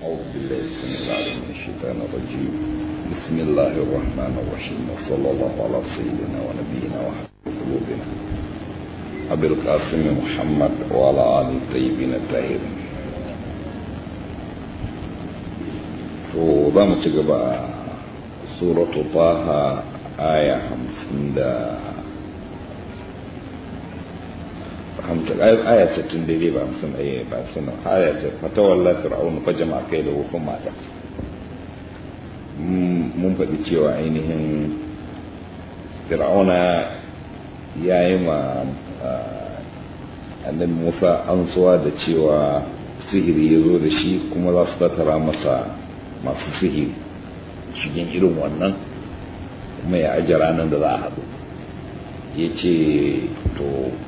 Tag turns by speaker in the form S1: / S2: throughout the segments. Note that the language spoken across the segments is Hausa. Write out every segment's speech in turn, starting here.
S1: أعوذ بالله السميع العليم من الشيطان الرجيم بسم الله الرحمن الرحيم وصلى الله على سيدنا ونبينا وحبيب قلوبنا أبي القاسم محمد وعلى آل الطيبين الطاهرين to za mu ci gaba suratu taha aya hamsin da hamsin aya sittin daidai ba hamsin ɗaya ba hamsin aya ce fatawalla fir'aunu fa jama'a kai da wufin mata mun faɗi cewa ainihin fir'auna ya yi ma annabi musa ansuwa da cewa sihiri ya zo da shi kuma za su tattara masa masu sihiri shigin irin wannan kuma ya ajiye ranar da za a haɗu ya ce to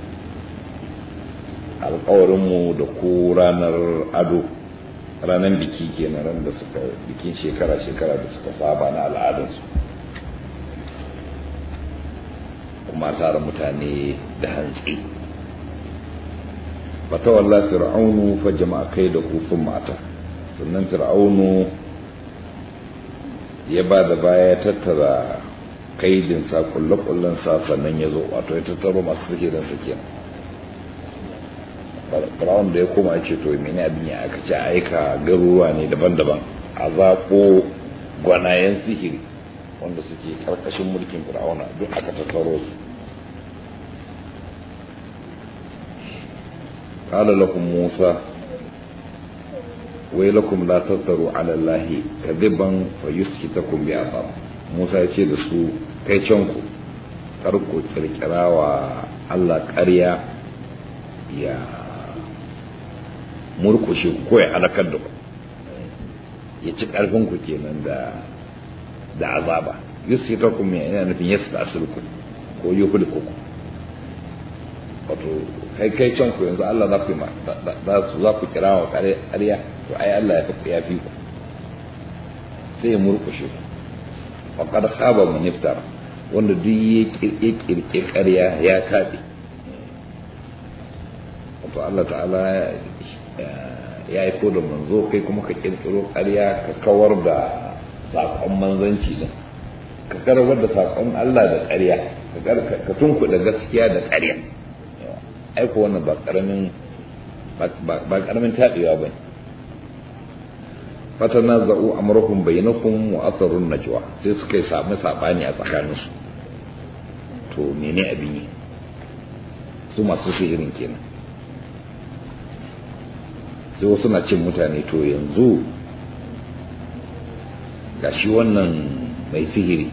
S1: alkawarinmu da ku ranar ado ranar biki kenan ran da suka bikin shekara-shekara da suka saba na al'adarsu kuma tara mutane da hantsi fatawalla fir'aunu fa jama'a kai da kufin mata sannan fir'aunu ya ba da baya tattara kaidinsa kulle-kullensa sannan ya zo wato ya tattaro masu suke don suke firawun da ya koma ce to mene abin ya aka ce aika garuruwa ne daban-daban a zaɓo gwanayen sihiri wanda suke ƙarƙashin mulkin firawuna duk aka tattaro su قال لكم موسى ويلكم لا تفتروا على الله كذبا فيسكتكم بعذاب موسى ya ce da su kai canku kar ku kirkira wa Allah ƙarya ya murkushe ku ko ya halakar da ku ya ci ƙarfin ku kenan da da azaba yusitakum ya yana nufin yasta'silku ko yuhliku wato kai kai can ku yanzu Allah za ku yi za su za ku kira wa ƙarya to ai Allah ya fi ya fi ku sai ya murkushe ku wa qad khaba man iftara wanda duk ya kirke ƙarya ya tabe wato Allah ta'ala ya yi ko da manzo kai kuma ka kirkiro ƙarya ka kawar da saƙon manzanci din ka karbar da saƙon Allah da ƙarya ka tunkuɗa gaskiya da ƙarya aiko wannan ba karamin ba karamin taɗewa ba fata na za'u amurkun bainakun wa asarun najwa sai suka yi sami saɓani a tsakaninsu to mene abin yi su masu sihirin kenan sai wasu na cin mutane to yanzu ga shi wannan mai sihiri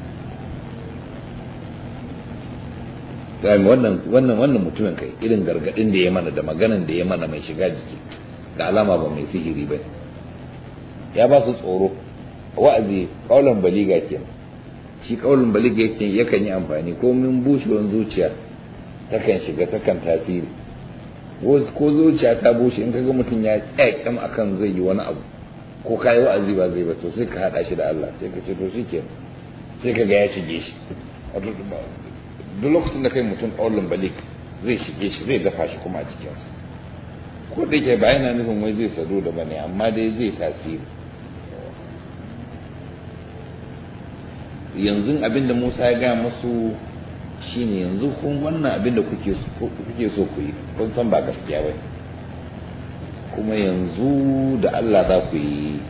S1: gami wannan wannan wannan mutumin kai irin gargadin da ya mana da maganan da ya mana mai shiga jiki ga alama ba mai sihiri ba ya ba su tsoro wa'azi kaulan baliga kenan shi kaulan baliga yake yakan yi amfani ko min bushewar zuciya takan shiga takan tasiri ko zuciya ta bushe in kaga mutum ya tsaya kyam akan zai yi wani abu ko kai wa'azi ba zai ba to sai ka hada shi da Allah sai ka ce to shikenan sai ka ga ya shige shi duk lokacin da kai mutum ƙaunin balik zai shige shi zai dafa shi kuma a cikinsa ko da ke ba yana nufin wai zai sadu da bane amma dai zai tasiri yanzu abin da musa ya gaya masu shine yanzu kun wannan abin da kuke so ku yi kun san ba gaskiya ba kuma yanzu da allah za ku yi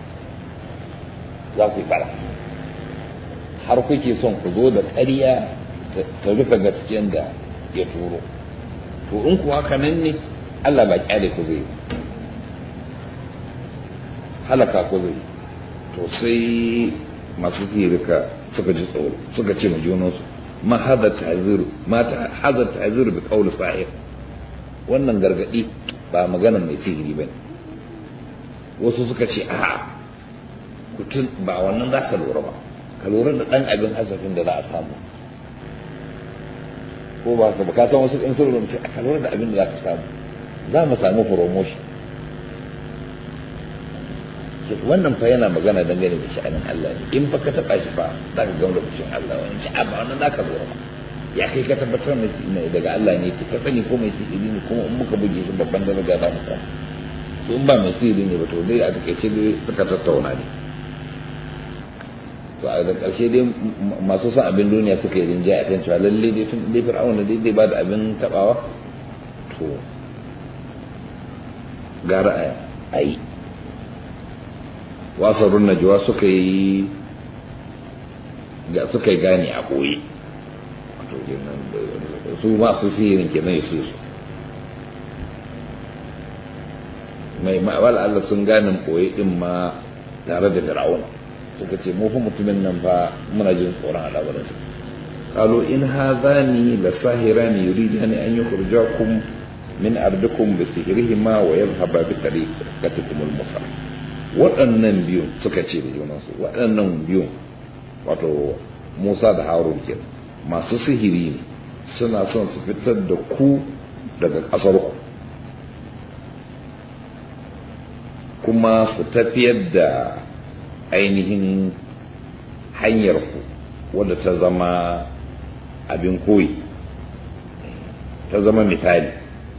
S1: za ku yi bara har kuke son ku zo da ƙarya ta rufe gaskiyan da ya turo to in kuwa haka nan ne Allah ba kyale ku zai halaka ku zai to sai masu sirika suka ji tsoro suka ce ma junansu ma hada ta'ziru ma ta hada ta'ziru bi qawli sahir wannan gargadi ba magana mai sihiri bane wasu suka ce a kutun ba wannan za ka lura ba ka lura da dan abin hasafin da za a samu ko ba ka ka san wasu in sun rubuce a kalwar da abin da za ka samu za mu samu promotion wannan fa yana magana dangane da sha'anin Allah ne in fa ka taba shi fa za ka gamu da fushin Allah wani ci amma wannan za ka zo ba ya kai ka tabbatar mai daga Allah ne ka sani ko mai sihiri ne kuma in muka buge shi babban daraja za mu samu to in ba mai sihiri ne ba to dai a takaice dai suka tattauna ne to a da ƙarshe dai masu son abin duniya suka yi rinjaye a kan cewa lalle dai tun dai fir'auna dai dai ba da abin tabawa to gara a yi wasarun najuwa suka yi suka yi gane a ɓoye su masu sihirin kenan ya su mai ma'awal Allah sun gane ɓoye ɗin ma tare da fir'auna suka ce mu fa mutumin nan fa muna jin tsoron al'amuransa قالوا إن هذان لساهران يريدان أن يخرجاكم من أرضكم بسحرهما ويذهبا بطريقتكم المثلى waɗannan biyun suka ce da junansu waɗannan biyun wato Musa da Harun ke masu sihiri ne suna son su fitar da ku daga ƙasar ku kuma su tafiyar da ainihin hanyar ku wadda ta zama abin koyi ta zama misali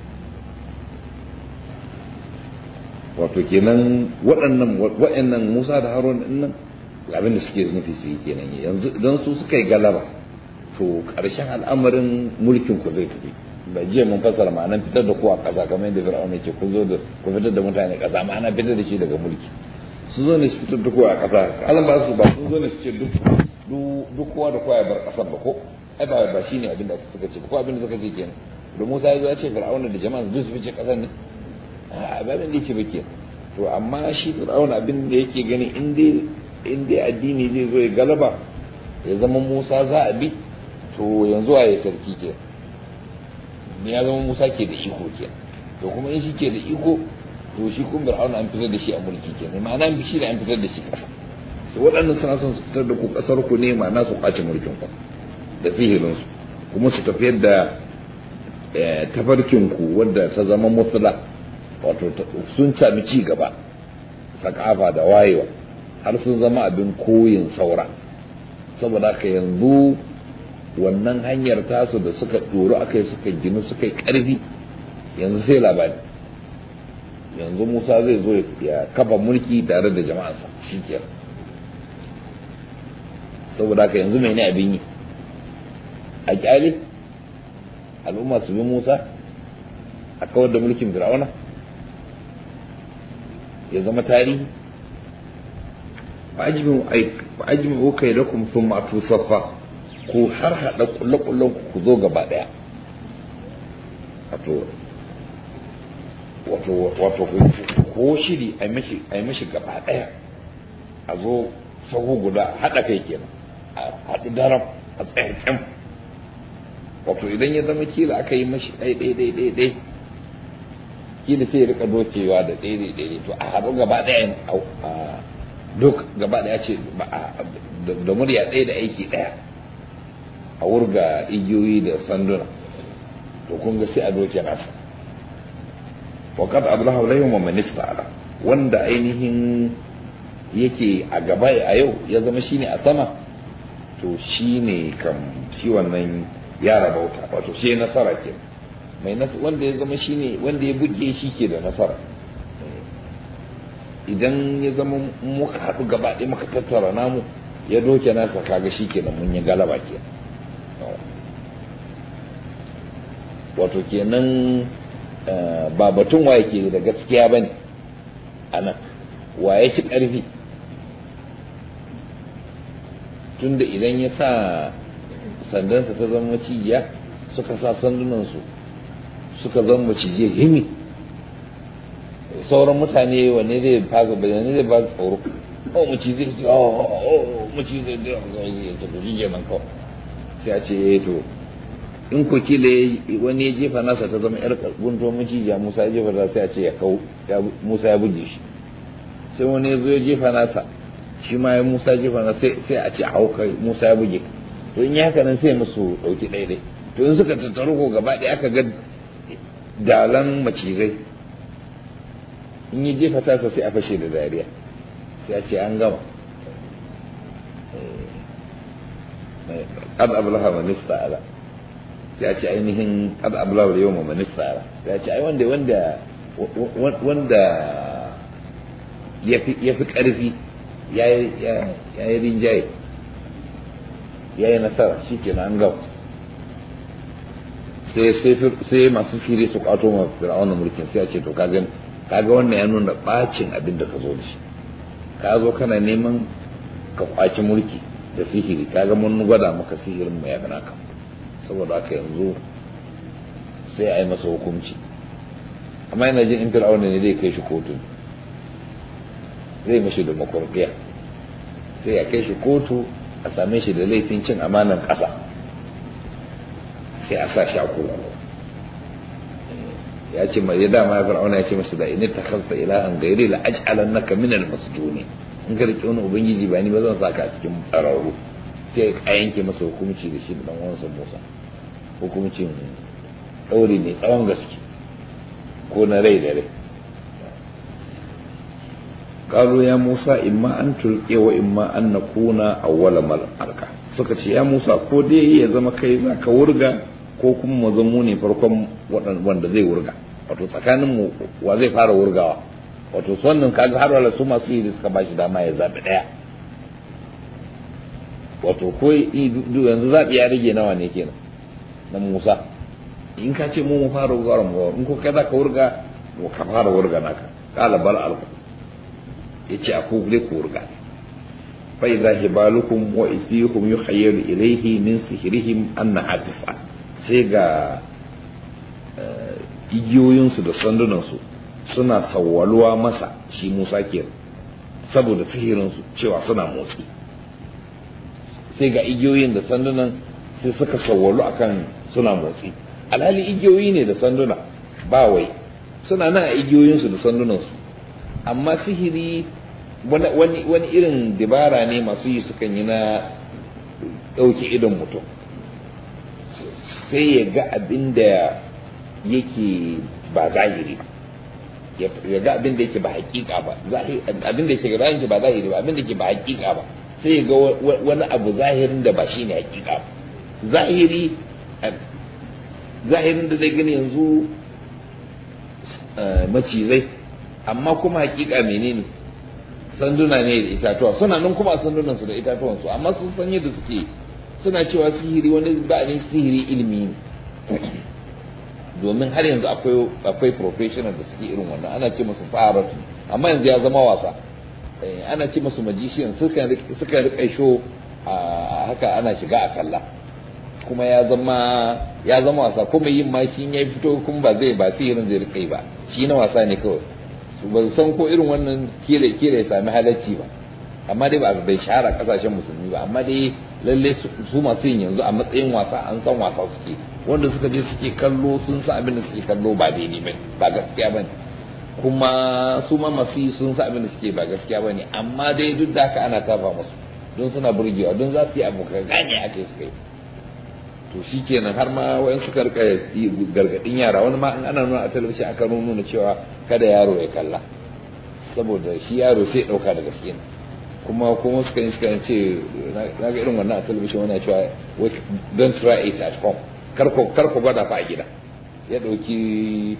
S1: wato kenan waɗannan waɗannan Musa da Harun nan abin da suke nufi su yi kenan yanzu idan su suka yi galaba to ƙarshen al'amarin mulkin ku zai tafi ba jiya mun fassara ma'anar fitar da ku a ƙasa kamar yadda Fir'auna ya ce ku zo da ku fitar da mutane ƙasa ma'ana fitar da shi daga mulki su zo ne su fitar da ku a ƙasa alam ba su ba sun zo ne su ce duk duk kowa da kowa ya bar ƙasar ba ko ai ba ba shine abin da suka ce ko abin da suka ce kenan da Musa ya zo ya ce Fir'auna da jama'a su fice ƙasar ne a ba abin da yake ba kenan to amma shi Fir'auna abin da yake gani in dai in dai addini zai zo ya galaba ya zama Musa za a bi to yanzu a yi sarki ke ne ya zama Musa ke da iko ke to kuma in shi ke da iko to shi kun Fir'auna an fitar da shi a mulki ke ne ma'ana an shi da an fitar da shi ƙasa to waɗannan suna son su fitar da ku ƙasar ku ne ma'ana su ƙwace mulkin ku da sihirin su kuma su tafiyar da tafarkin ku wadda ta zama musula wato sun sami ci gaba sakafa da wayewa har sun zama abin koyin saura saboda haka yanzu wannan hanyar tasu da suka ɗoro aka yi suka ginu suka yi ƙarfi yanzu sai labari yanzu musa zai zo ya kafa mulki tare da jama'arsa shi saboda haka yanzu mai ne abin yi a kyale al'umma su bi musa a kawar da mulkin fir'auna ya zama tarihi fa'ajmi'u kai lakum thumma atu saffa ku har hada kullakullan ku zo gaba daya wato wato wato ko shiri ai mishi ai mishi gaba daya a zo sahu guda hada kai kenan a hadu daram a tsayen wato idan ya zama kila aka yi mashi ɗai ɗai ɗai ɗai ɗai kila sai ya rika dokewa da ɗai ɗai ɗai to a haɗu gaba ɗaya a duk gaba ɗaya ce da murya ɗaya da aiki ɗaya a wurga igiyoyi da sanduna to kun ga sai a doke nasa waƙad abdullahi alayhi wa minista ala wanda ainihin yake a gaba a yau ya zama shine a sama to shine kam shi wannan ya rabauta wato shi nasara ke mai wanda ya zama shine wanda ya buge shi ke da nasara idan ya zama muka haɗu gaba ɗaya muka tattara namu ya doke nasa kaga shi kenan mun yi galaba ke wato kenan ba batun waye ke da gaskiya ba ne a nan waye ci ƙarfi tunda idan ya sa sandansa ta zama macijiya suka sa sandunansu suka zama macijiya himi sauran mutane wanne zai fasa bayanai zai ba su tsoro oh macizai ce oh oh macizai zai zai ta kuji kenan kawai sai a ce eh to in ko kila wani ya jefa nasa ta zama yar gunto macijiya musa ya jefa ta sai a ce ya kau musa ya buge shi sai wani ya zo ya jefa nasa shi ma ya musa jefa nasa sai a ce a hau kai musa ya buge to in yi haka nan sai musu ɗauki ɗaiɗai to in suka tattaru ko gaba ɗaya aka ga dalan macizai in yi jefa tasa sai a fashe da dariya sai a ce an gama qad ablaha man ista'ala sai a ce ainihin qad ablaha yawma man ista'ala sai a ce ai wanda wanda wanda ya fi ƙarfi ya yi rinjaye ya yi nasara shi ke an gaba sai masu siri su kwato ma fir'auna mulkin sai a ce to kaga kaga wannan ya nuna bacin abin da ka zo da shi ka zo kana neman ka kwaci mulki da sihiri kaga mun gwada maka sihirin mu ya gana ka saboda haka yanzu sai a yi masa hukunci amma yana jin in fir'auna ne zai kai shi kotu zai mashi da makurbiya sai ya kai shi kotu a same shi da laifin cin amanan ƙasa sai a sa shi a kurkuku ya ce mai dama ya fir'auna ya ce masa da in ta khalta ilahan gairi la aj'alannaka min al-masjuni in ka rike wani ubangiji ba ni ba zan saka a cikin tsararru sai a yanke masa hukunci da shi da dan uwansa Musa hukuncin ɗauri mai tsawon gaske ko na rai da rai قالوا يا موسى إما أن تلقي وإما أن نكون أول من ألقى suka ce ya Musa ko dai ya zama kai za ka wurga ko kuma mu zamo ne farkon wanda zai wurga wato tsakanin mu wa zai fara wurgawa wato su wannan kaga har wala su masu yi suka bashi dama ya zabi daya wato ko yanzu zabi ya rage nawa ne kenan na Musa in ka ce mu mu fara wurga mu in ko kai za ka wurga mu ka fara wurga naka qala bal alqa yace a kugule ku wurga fa idza hibalukum wa isihum yukhayyalu ilayhi min sihrihim annaha tis'a sai ga igiyoyinsu da sandunansu suna sawwaluwa masa shi Musa ke saboda sihirinsu cewa suna motsi sai ga igiyoyin da sandunan sai suka sawwalu akan suna motsi alhali igiyoyi ne da sanduna ba wai suna nan a igiyoyinsu da sandunansu amma sihiri wani irin dabara ne masu yi sukan yi na ɗauke idon mutum sai ya ga abin da yake ba zahiri ya ga abin da yake ba hakika ba abin da yake zahiri ba zahiri ba abin da yake ba hakika ba sai ya ga wani abu zahirin da ba shi ne hakika ba zahiri zahirin da zai gani yanzu macizai amma kuma hakika menene sanduna ne da itatuwa suna nan kuma sandunan su da itatuwan su amma sun san yadda suke suna cewa sihiri wani ba ne sihiri ilimi ne domin har yanzu akwai akwai professional da suke irin wannan ana ce musu saharatu amma yanzu ya zama wasa ana ce musu magician suka suka rika show a haka ana shiga a kalla kuma ya zama ya zama wasa kuma yin ma shi ya fito kuma ba zai ba sihirin zai rika ba shi na wasa ne kawai ba san ko irin wannan kire kire ya sami halacci ba amma dai ba bai shahara kasashen musulmi ba amma dai lalle su masu yin yanzu a matsayin wasa an san wasa suke wanda suka je suke kallo sun san abin da suke kallo ba daidai ba ba gaskiya bane kuma su ma masu yi sun san abin da suke ba gaskiya bane amma dai duk da haka ana tafa musu don suna burgewa don za su yi abu ka gane ake suka yi to shi kenan har ma wayan suka rika gargadin yara wani ma ana nuna a talabishin aka nuna cewa kada yaro ya kalla saboda shi yaro sai dauka da gaske ne kuma kuma suka yi suka ce na ga irin wannan a talabishin wani cewa don't try it at home kar ku gwada fa a gida ya dauki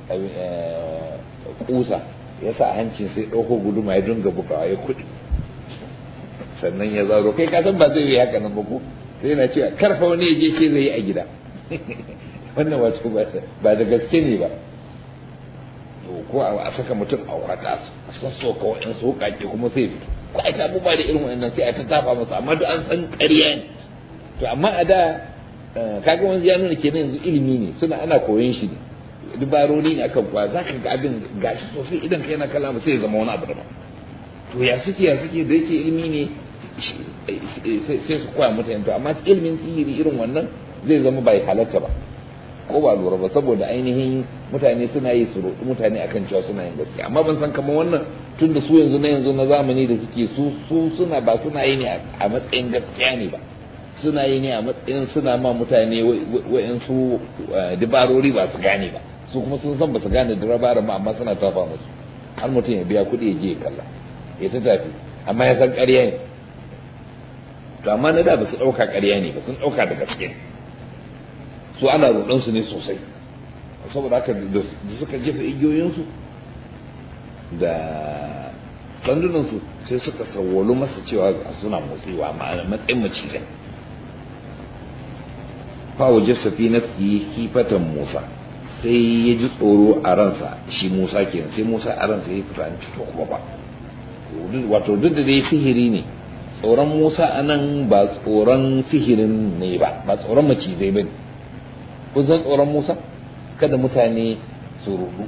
S1: kusa ya sa hancin sai dauko guduma ya dinga bugawa ya kudi sannan ya zaro kai ka san ba zai yi haka nan ba ko sai yana cewa karfa wani ya je shi zai yi a gida wannan wato ba da gaske ne ba ko a saka mutum a kwata a sassoka waɗansu hukake kuma sai fito ko a ta abubuwa da irin waɗannan sai a ta tafa masa amma duk an san ƙarya ne to amma a da kaga wani ya nuna kenan yanzu ilimi ne suna ana koyon shi ne dubarori ne akan kwa za ka ga abin gashi sosai idan kai na kalama sai ya zama wani abu daban to ya suke ya suke da yake ilimi ne sai su koya mutane to amma ilimin sihiri irin wannan zai zama bai halatta ba ko ba lura ba saboda ainihin mutane suna yi su roƙi mutane akan cewa suna yin gaskiya amma ban san kamar wannan tun da su yanzu na yanzu na zamani da suke su su suna ba suna yi ne a matsayin gaskiya ne ba suna yi ne a matsayin suna ma mutane wa'yansu dabarori ba su gane ba su kuma sun san ba su gane dabarar ma amma suna tafa musu har mutum ya biya kuɗi ya je ya kalla ya ta tafi amma ya san ƙarya ne to amma na da ba su ɗauka ƙarya ne ba sun ɗauka da gaske su ana roɗon su ne sosai saboda haka da suka jefa igiyoyinsu da sandunansu sai suka sawwalu masa cewa suna motsewa matsayin macizai fawaje safi na hifatan musa sai ya ji tsoro a ransa shi musa kenan sai musa a ransa ya fita an fito kuma ba wato duk da dai sihiri ne tsoron musa a nan ba tsoron sihirin ne ba ba tsoron macizai ba ne kun san tsoron musa kada mutane su rudu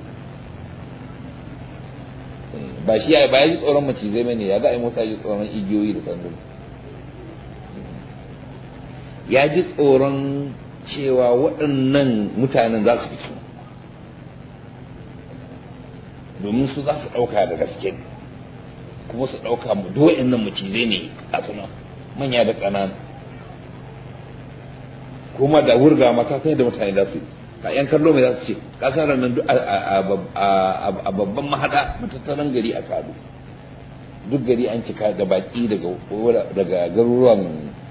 S1: ba shi ya ba ya ji tsoron macizai ba ne ya ga ai musa ji tsoron igiyoyi da sandu ya ji tsoron cewa waɗannan mutanen za su fito domin su za su ɗauka da gaske kuma su ɗauka mu do'in nan macizai ne a suna manya da ƙanana kuma da wurga ma ka san da mutane za su yi ka yan kallo mai za su ce ka san ranar a babban mahada matattaran gari a kado duk gari an cika da baki daga garuruwan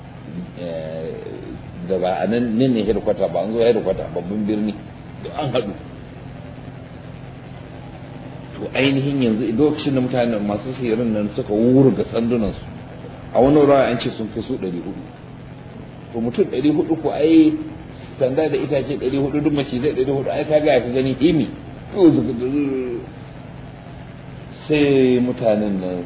S1: da ba a nan ne hedikwata ba an zo hedikwata babban birni da an haɗu to ainihin yanzu lokacin da mutane masu sihirin nan suka wurga sandunansu a wani rawa an ce sun kai su ɗari hudu to mutum ɗari hudu ko ai sanda da itace ɗari hudu duk mace zai ɗari hudu ai ka ga ka gani himi to zuka sai mutanen nan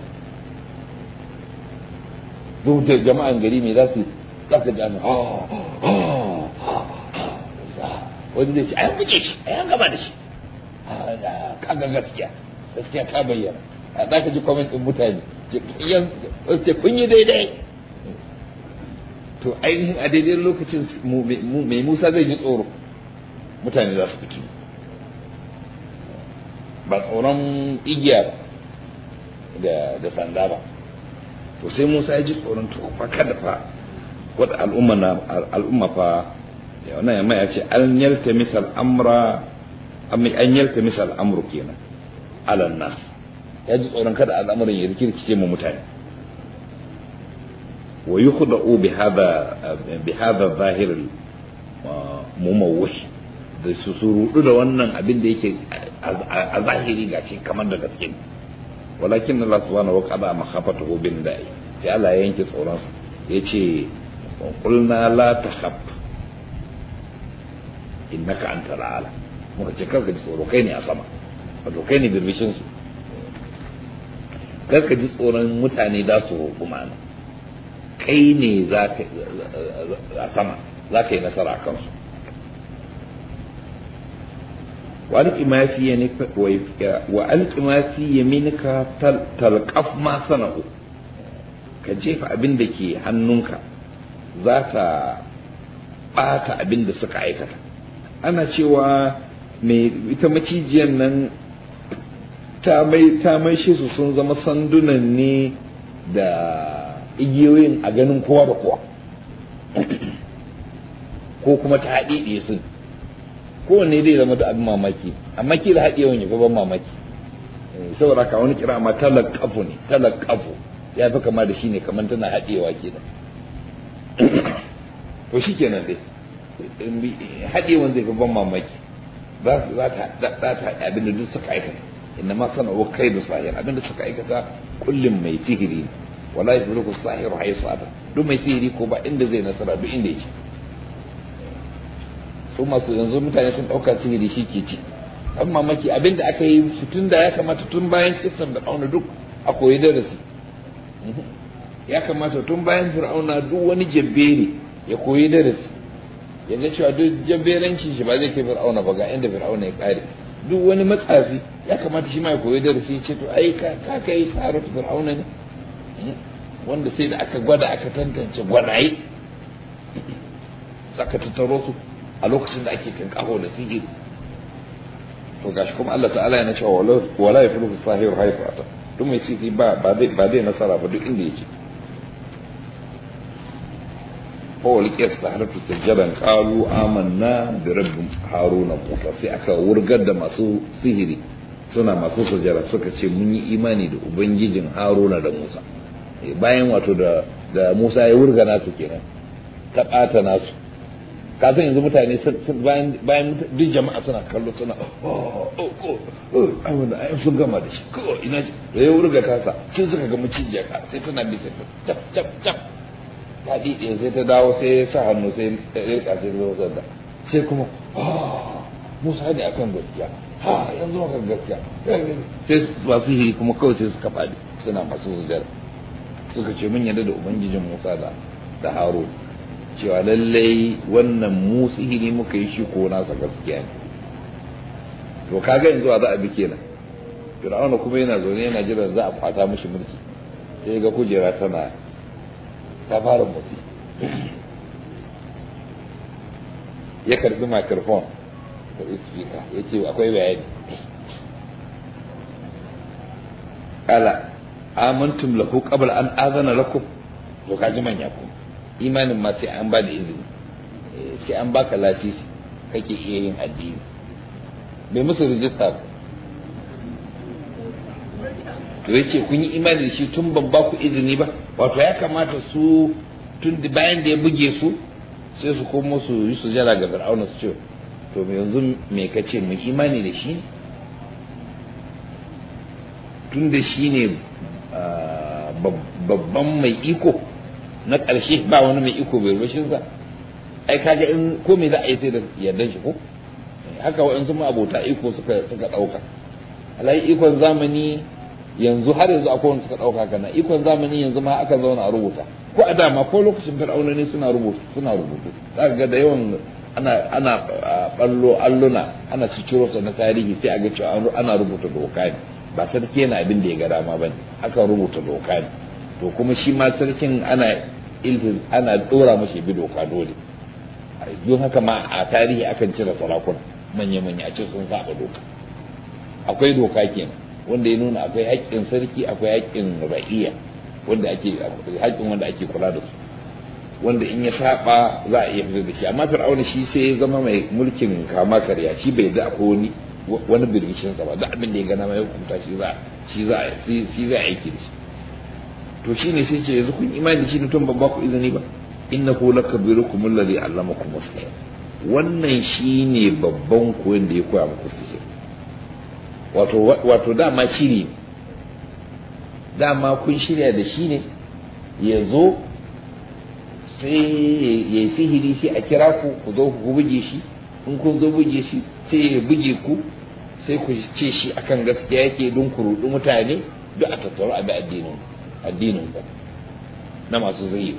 S1: duk da jama'an gari me za su za ka gane wani zai ce a yan buge shi a yan gaba da shi kaga gaskiya gaskiya ta bayyana a za ka ji comment ɗin mutane ce kun yi daidai to ainihin a daidai lokacin mai musa zai ji tsoro mutane za su fito ba tsoron igiya da sanda ba to sai musa ya ji tsoron to fa kada fa wata al'umma na al'umma fa wannan yamma ya ce an yalta misal amra an yalta misal amru kenan alan nas ya ji tsoron kada al'amuran ya rikirkice mu mutane wa yukhda'u bi hadha bi hadha zahir mumawwih da su surudu da wannan abin da yake a zahiri gashi kamar da gaske walakin Allah subhanahu wa ta'ala makhafatuhu bin da'i sai Allah ya yanke tsoron sa yace qulna la takhaf innaka anta ala muka ce karka ji tsoro kai ne a sama wato kai ne birbishin su karka ji tsoron mutane za su roƙi mana kai ne za ka a sama za ka yi nasara a kansu وألق ما في يمينك وألق ما في يمينك تلقف ما صنعوا كجيف أبن دكي هنونك ذات ɓata abin da suka aikata ana cewa mai ita macijiyar nan ta mai ta mai shi su sun zama sandunan ne da igiyoyin a ganin kowa da kowa ko kuma ta haɗe sun kowanne zai zama da abin mamaki amma kila haɗewan ya ban mamaki saboda ka wani kira ma talakafu ne talakafu ya fi kama da shi ne kamar tana haɗewa kenan to shi kenan dai haɗewan zai fi ban mamaki za ta haɗe abin da duk suka aikata inna ma sana wa kai da sahir abin da suka aikata kullum mai sihiri wala ya fi sahiru haisu ata duk mai sihiri ko ba inda zai nasara duk inda yake su masu yanzu mutane sun ɗauka sihiri shi ke ci an mamaki abin da aka yi su tun da ya kamata tun bayan kisan da auna duk a koyi darasi ya kamata tun bayan fir'auna duk wani jabbere ya koyi darasi ya ga cewa duk jabberanci shi ba zai kai fir'auna ba ga inda fir'auna ya kare duk wani matsafi ya kamata shi ma ya koyi darasi ce to ai ka ka kai saratu fir'auna ne wanda sai da aka gwada aka tantance gwanaye saka tattaro su a lokacin da ake kan kaho da sihiri to gashi kuma Allah ta'ala yana cewa wala ya fulu sahiru haifu ata duk mai sihiri ba ba zai ba zai nasara ba duk inda yake ko walƙiyar saharatu sajjadan qalu amanna bi rabbi haruna musa sai aka wurgar da masu sihiri suna masu sujjada suka ce mun yi imani da ubangijin haruna da musa bayan wato da da musa ya wurga nasu kenan ta ɓata nasu ka san yanzu mutane bayan bayan duk jama'a suna kallo suna oh oh oh ai wannan ai sun gama da shi ko ina da ya wurga kasa sai suka ga mucijiya ka sai tana bi sai ta cap cap cap ta dide sai ta dawo sai ya sa hannu sai ya rika sai zo sanda sai kuma ah Musa ne akan gaskiya ha yanzu maka gaskiya sai masu hiri kuma kawai sai suka faɗi suna masu sujada suka ce mun yarda da ubangijin Musa da da Harun cewa lallai wannan mu sihiri muka yi shi ko nasa gaskiya ne to kaga yanzu a za a bi kenan Fir'auna kuma yana zaune yana jiran za a kwata mishi mulki sai ga kujera tana ta fara motsi ya karbi microphone karbi speaker ya ce akwai bayani kala amantum lahu qabla an azana lakum to kaji manya ku imanin ma sai an ba da izini sai an baka lasisi kake iya yin addini bai musu rijista ba to yace kun yi imani da shi tun ban ba ku izini ba wato ya kamata su tun bayan da ya buge su sai su komo su yi sujada ga fir'auna su ce to yanzu me kace mu imani da shi ne tun da shi ne babban mai iko na ƙarshe ba wani mai iko bai rushinsa ai kaga in ko me za a yi sai da yardan shi ko haka waɗansu ma abota iko suka suka ɗauka alai ikon zamani yanzu har yanzu akwai wanda suka ɗauka kana ikon zamani yanzu ma aka zauna a rubuta ko a dama ko lokacin fir'auna ne suna rubutu suna rubutu zaka ga da yawan ana ana ballo alluna ana ciciro sa na tarihi sai a ga cewa ana rubuta doka ne ba sarki yana abin da ya ga dama bane aka rubuta doka ne to kuma shi ma sarkin ana iltiz ana dora mashi bi doka dole don haka ma a tarihi akan cire sarakuna manya manya a ce sun saba doka akwai doka kenan wanda ya nuna akwai haƙƙin sarki akwai haƙƙin ra'iya wanda ake haƙƙin wanda ake kula da su wanda in ya saba za a iya fitar da shi amma fir'auna shi sai ya zama mai mulkin kama karya shi bai da akwai wani wani birbishin sa ba da abin da ya gana mai hukunta shi za shi za shi za aiki da shi to shine sai ce yanzu kun imani da shi ne tun ban ba ku izini ba innahu lakabirukum alladhi allamakum as wannan shine babban koyon da ya koya muku sihiri wato wato dama shiri dama kun shirya da shi ne ya zo sai ya yi sihiri sai a kira ku ku zo ku buge shi in kun zo buge shi sai ya buge ku sai ku ce shi akan gaskiya yake don ku rudu mutane duk a tattaru a bi addinin addinin ku na masu zahiri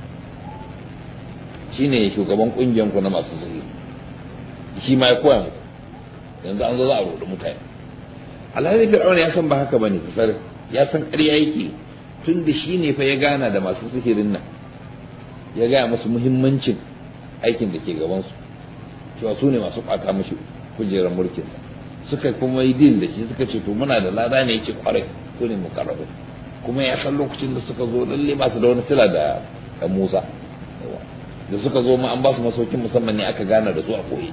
S1: shine shugaban kungiyar ku na masu zahiri shi ma ya koya muku yanzu an zo za a rudu mutane alhali fir'auna ya san ba haka bane kasar ya san ƙarya yake tun da shi ne fa ya gana da masu sihirin nan ya gaya musu muhimmancin aikin da ke gabansu cewa su ne masu ɓata mashi kujerar mulkinsa suka kuma yi din da shi suka ce to muna da lada ne yake kwarai su ne mu karabu kuma ya san lokacin da suka zo lalle ba su da wani sila da da Musa da suka zo ma an ba su masaukin musamman ne aka gana da su a koyi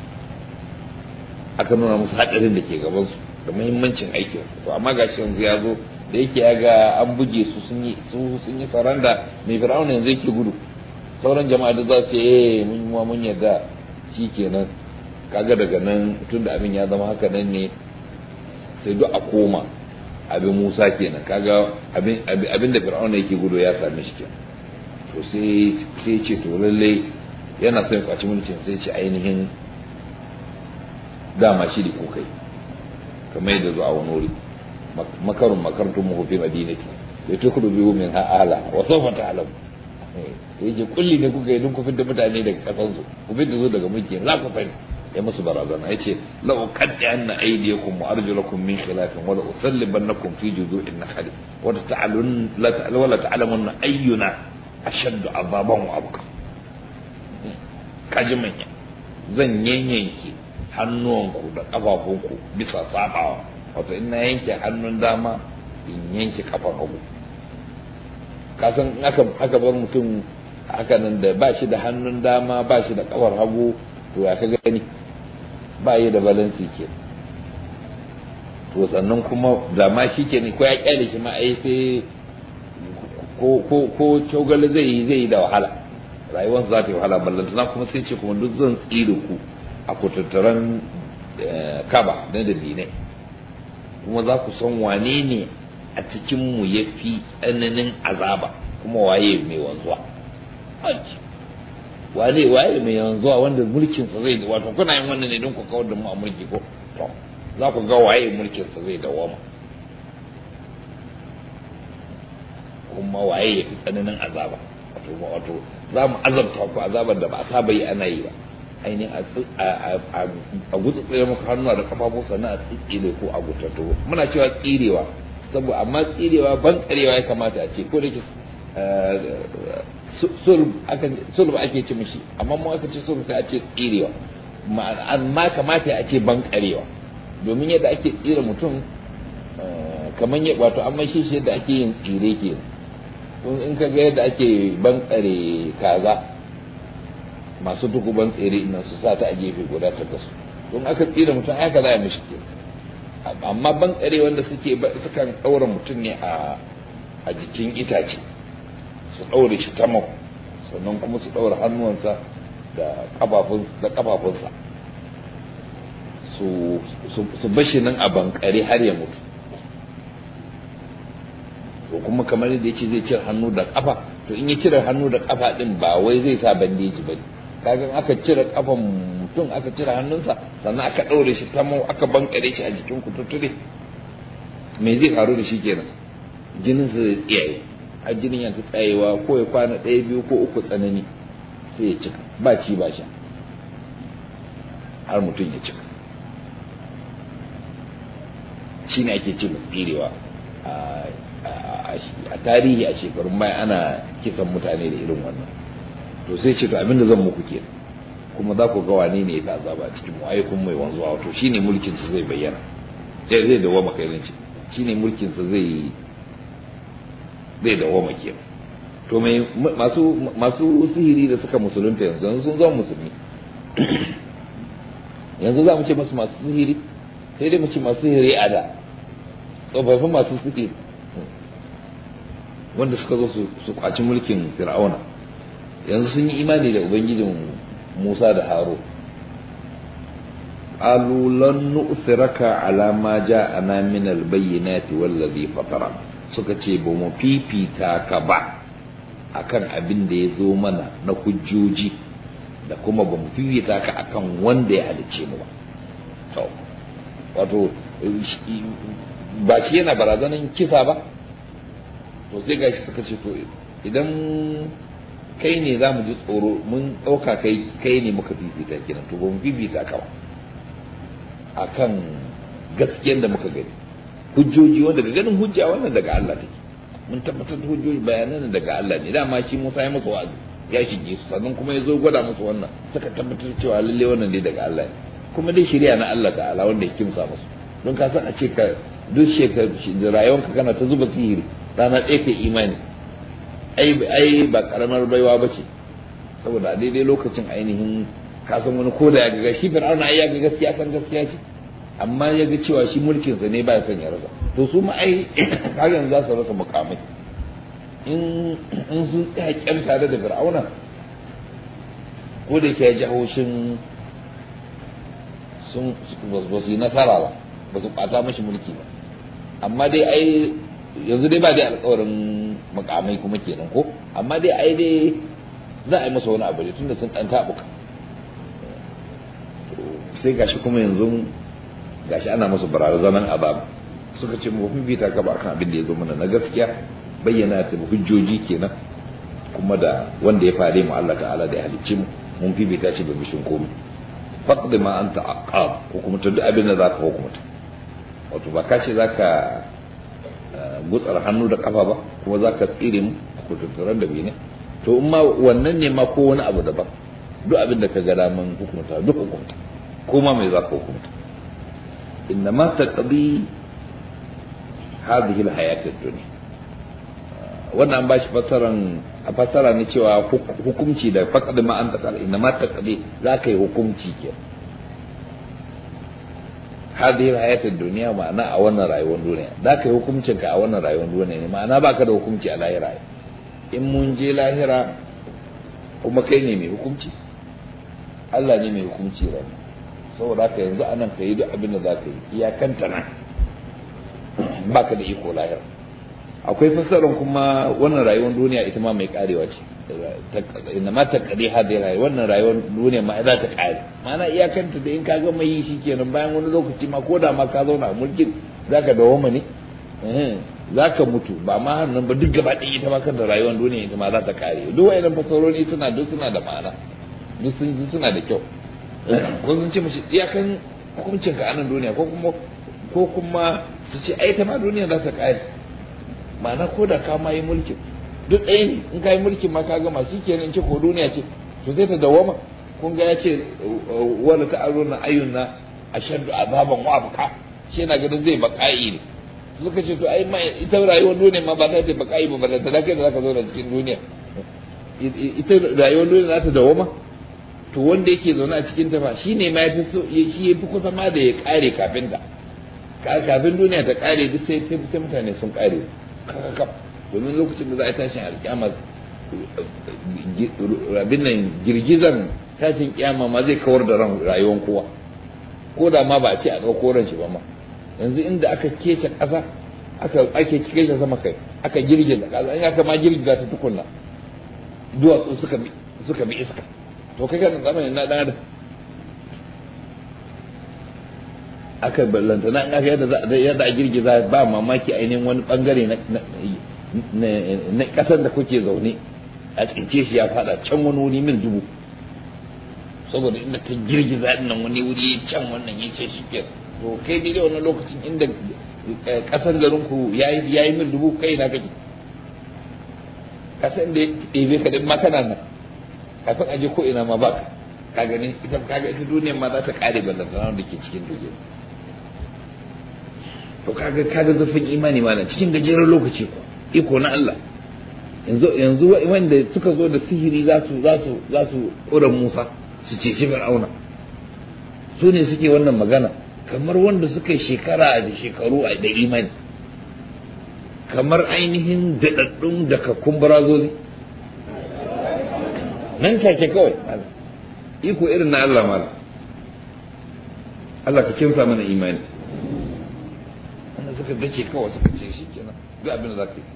S1: aka nuna musu haɗarin da ke gabansu da muhimmancin aikin to amma gashi yanzu ya zo da yake ya ga an buge su sun yi su sun yi saranda mai fir'auna yanzu yake gudu sauran jama'a da za su ce eh mun ma mun yarda shikenan kaga daga nan tunda abin ya zama haka nan ne sai duk a koma abin Musa kenan kaga abin abin da fir'auna yake gudu ya same shi kenan to sai sai ce to lalle yana son ya kwaci mulkin sai ce ainihin dama shi da kokai kamar yadda zuwa wani wuri makarun makartun mu fi madinati da ta kudu biyu min ha'ala wa sawfa ta'lam yace kulli ne kuka yi don ku fitar mutane daga kasan su ku fitar su daga mulki za ku sani ya musu barazana yace la uqaddi anna aydiyakum wa arjulakum min khilafin wa la usallibannakum fi judu'in nakhli wa ta'alun la ta'lamu wa la ta'lamun ayyuna ashaddu azaban wa abqa kaji manya zan yanyanke hannuwanku da ƙafafunku bisa sabawa wato in na yanke hannun dama in yanke kafar hagu kasan aka aka bar mutum haka nan da ba shi da hannun dama ba shi da kafar hagu to ya ka gani ba yi da balansi ke to sannan kuma da ma shi ke ko ya kyale shi ma ai sai ko ko ko cogale zai yi zai yi da wahala rayuwar za ta yi wahala ballantana kuma sai ce kuma duk zan tsire ku a kutattaran kaba na dabinai kuma za ku san wane ne a cikinmu ya fi tsananin azaba kuma waye mai wanzuwa wane waye mai wanzuwa wanda mulkinsa zai da wato kuna yin wannan ne don ku kawar da mu a mulki ko to za ku ga waye mulkinsa zai dawama kuma waye ya fi tsananin azaba wato wato za mu azabta ku azabar da ba a saba yi ana yi ba ainihin a gutsutsure muku hannuwa da kafafu sannan a tsitsire ko a gutattu muna cewa tsirewa saboda amma tsirewa ban karewa ya kamata a ce ko da ke sulb ake ce mishi amma mu aka ce sulb sai a ce tsirewa amma kamata a ce ban karewa domin yadda ake tsire mutum kamar wato an mai shi yadda ake yin tsire ke in ka ga yadda ake ban kare kaza masu dukuban tsere ina su sa ta a gefe guda ta kasu don aka tsira mutum aka za a mishi ke amma ban kare wanda suke sukan ɗaura mutum ne a jikin itace su ɗaure shi ta mau sannan kuma su ɗaura hannuwansa da ƙafafunsa su bashi nan a bankare har ya mutu to kuma kamar yadda ya ce zai cire hannu da ƙafa to in ya cire hannu da ƙafa ɗin ba wai zai sa bandeji ba ne kaga aka cire kafan mutum aka cire hannunsa sannan aka ɗaure shi tamau aka bankare shi a jikin kututture me zai faru da shi kenan jinin sa zai tsiyaye har jinin ya ta tsayewa ko ya kwana ɗaya biyu ko uku tsanani sai ya cika ba ci ba sha har mutum ya cika shi ne ake ce tsirewa a tarihi a shekarun baya ana kisan mutane da irin wannan to sai ce to abin da zan muku ke kuma za ku ga wane ne ya azaba cikin mu ayyukan mai wanzuwa wato shine mulkin sa zai bayyana sai zai dawo maka irin shi shine mulkin sa zai zai dawo maka to mai masu masu sihiri da suka musulunta yanzu yanzu sun zama musulmi yanzu za mu ce masu masu sihiri sai dai mu ce masu sihiri a da tsofaffin masu sihiri wanda suka zo su kwaci mulkin fir'auna yanzu sun yi imani da ubangijin Musa da Haro qalu lan nu'thiraka ala ma ja'ana min al-bayyinati wallazi fatara suka ce ba mu fifita ka ba akan abin da ya zo mana na hujjoji da kuma ba mu fifita ka akan wanda ya halicce mu ba to wato ba shi yana barazanan kisa ba to sai gashi suka ce to idan kai ne za mu ji tsoro mun ɗauka kai kai ne muka fifita kenan to ba mu fifita ka ba akan gaskiyar da muka gani hujjoji wanda daga ganin hujja wannan daga Allah take mun tabbatar da hujjoji bayanan daga Allah ne dama shi Musa ya masa wa'azi ya shige su sannan kuma ya zo gwada musu wannan suka tabbatar cewa lalle wannan ne daga Allah ne kuma dai shari'a na Allah ta'ala wanda ya kimsa musu don ka san a ce ka duk shekaru rayuwarka kana ta zuba sihiri rana ɗaya kai imani ai ai ba karamar baiwa ba ce saboda a daidai lokacin ainihin kasan wani ko da ya ga shi fir'auna ai ya ga gaskiya kan gaskiya ce amma ya ga cewa shi mulkin sa ne ba ya son ya rasa to su ma ai kaga za su rasa mukamai in in sun tsaya kyan tare da fir'auna ko da ke ji haushin sun ba su yi nasara ba ba su ɓata mashi mulki ba amma dai ai yanzu dai ba dai alƙawarin mukamai kuma kenan ko amma dai ai dai za a yi masa wani abu ne tunda sun ɗan taɓuka sai gashi kuma yanzu gashi ana masa barazanan azab suka ce mu fifita ka ba kan abin da ya zo mana na gaskiya bayyana ta hujjoji kenan kuma da wanda ya fare mu Allah ta'ala da ya halicci mu mun fifita shi da bishin komai faqdi ma anta aqab ko kuma ta duk abin da zaka hukunta wato ba ka ce zaka gutsar hannu da kafa ba kuma zaka tsire mu ko tattaran da bene to in ma wannan ne ma ko wani abu daban duk abin da ka ga daman hukunta duk hukunta ko ma mai zaka hukunta innama taqdi hadhihi alhayat ad-dunya wannan an bashi fassaran a fassara ne cewa hukunci da faqad ma anta qal innama taqdi zaka yi hukunci ke hadhihi alhayat ad-dunya ma'ana a wannan rayuwar duniya zaka yi hukuncin ka a wannan rayuwar duniya ne ma'ana baka da hukunci a lahira in mun je lahira kuma kai ne mai hukunci Allah ne mai hukunci ran saboda haka yanzu anan ka yi duk abin da za ka yi iyakanta nan baka da iko lahira akwai fassarar kuma wannan rayuwar duniya ita ma mai karewa ce inna ma ta kadi hadai rayuwa wannan rayuwar duniya ma za ta kare ma'ana iyakanta da in ka gama yi shi kenan bayan wani lokaci ma ko da ma ka zauna a mulkin zaka dawoma ne zaka mutu ba ma hannun ba duk gaba ɗaya ita ma kanta rayuwar duniya ita ma za ta kare duk wayannan fassarori suna duk suna da ma'ana duk sun suna da kyau ko sun ce mashi iyakan hukuncin ka anan duniya ko kuma ko kuma su ce ai ta ma duniya za ta kare ma'ana ko da ka ma yi mulkin duk ɗaya ne in ka yi mulkin ma ka gama shi kenan ce ko duniya ce to sai ta dawama kun ga ya ce wala ta aro na ayyun na ashaddu azaban wa abqa shi yana ganin zai baka'i ne suka ce to ai ma ita rayuwar duniya ma ba za ta baka'i ba ba da kai da zaka zo da cikin duniya ita rayuwar duniya za ta dawama to wanda yake zaune a cikin ta ba shine ma yafi so shi yafi kusa ma da ya kare kafin ta kafin duniya ta kare duk sai sai mutane sun kare kakakaf domin lokacin da za a tashin alkiyama abin nan girgizan tashin kiyama ma zai kawar da ran rayuwar kowa ko da ma ba a ce a ɗauko ran shi ba ma yanzu inda aka kece ƙasa aka ake kece sama kai aka girgiza ƙasa in aka ma girgiza ta tukunna duwatsu suka bi suka bi iska to kai kan zamanin na dan adam aka ballanta na aka yadda yadda a girgiza ba mamaki ainihin wani bangare na na kasar da kuke zaune a tsince shi ya fada can wani wuri mil dubu saboda inda ta girgiza nan wani wuri can wannan ya ce shi ke to kai dai wannan lokacin inda kasar garin ku yayi yayi mil dubu kai na kake kasar da ya ɗebe ka din ma kana nan kafin aje ko ina ma baka ka gani ita kaga ita duniyar ma za ta kare ballantana da ke cikin duniya to kaga kaga zafin imani mana cikin gajeren lokaci ko iko na Allah yanzu yanzu wanda suka zo da sihiri za su za su za su kura Musa su ceci Fir'auna su ne suke wannan magana kamar wanda suka yi shekara da shekaru da imani kamar ainihin daɗaɗɗun daga kumburazozi nan take kawai iko irin na Allah mala Allah ka kimsa mana imani wanda suka dake kawai suka ce shi kenan ga abin da za ka yi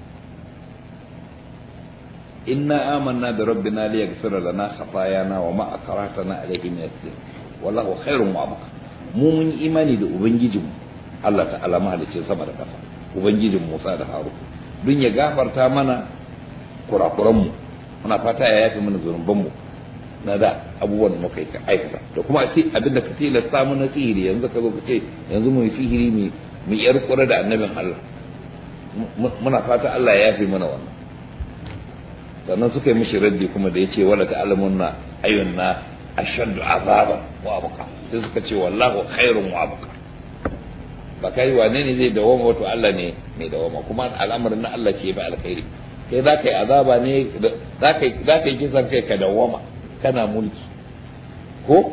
S1: inna amanna bi rabbina li yaghfira lana khatayana wa ma akratana alayhi min as wallahu khairun wa abqa mu mun imani da ubangijinmu Allah ta'ala mahalicin sama da ƙasa ubangijin Musa da Harun dun ya gafarta mana kurakuranmu muna fata ya yafi mana zunubanmu na da abubuwan da muka aikata da kuma abin da ka tilasta mu na sihiri yanzu ka zo ka ce yanzu mu yi sihiri mu mu yar kura da annabin Allah muna fata Allah ya yafi mana wannan sannan suka yi mishi raddi kuma da yace wala ta'lamunna ayyunna ashaddu azaban wa abqa sai suka ce wallahu khairun wa abqa ba kai wane ne zai dawoma wato Allah ne mai dawoma kuma al'amarin na Allah ce ba alkhairi kai za ka yi azaba ne za ka yi kisan kai ka dawoma kana mulki ko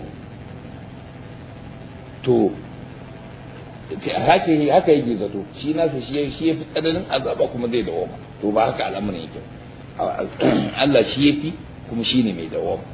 S1: to haka yi haka yi zato shi nasa shi shi yafi tsananin azaba kuma zai dawoma to ba haka al'amarin yake Allah shi yafi kuma shine mai dawoma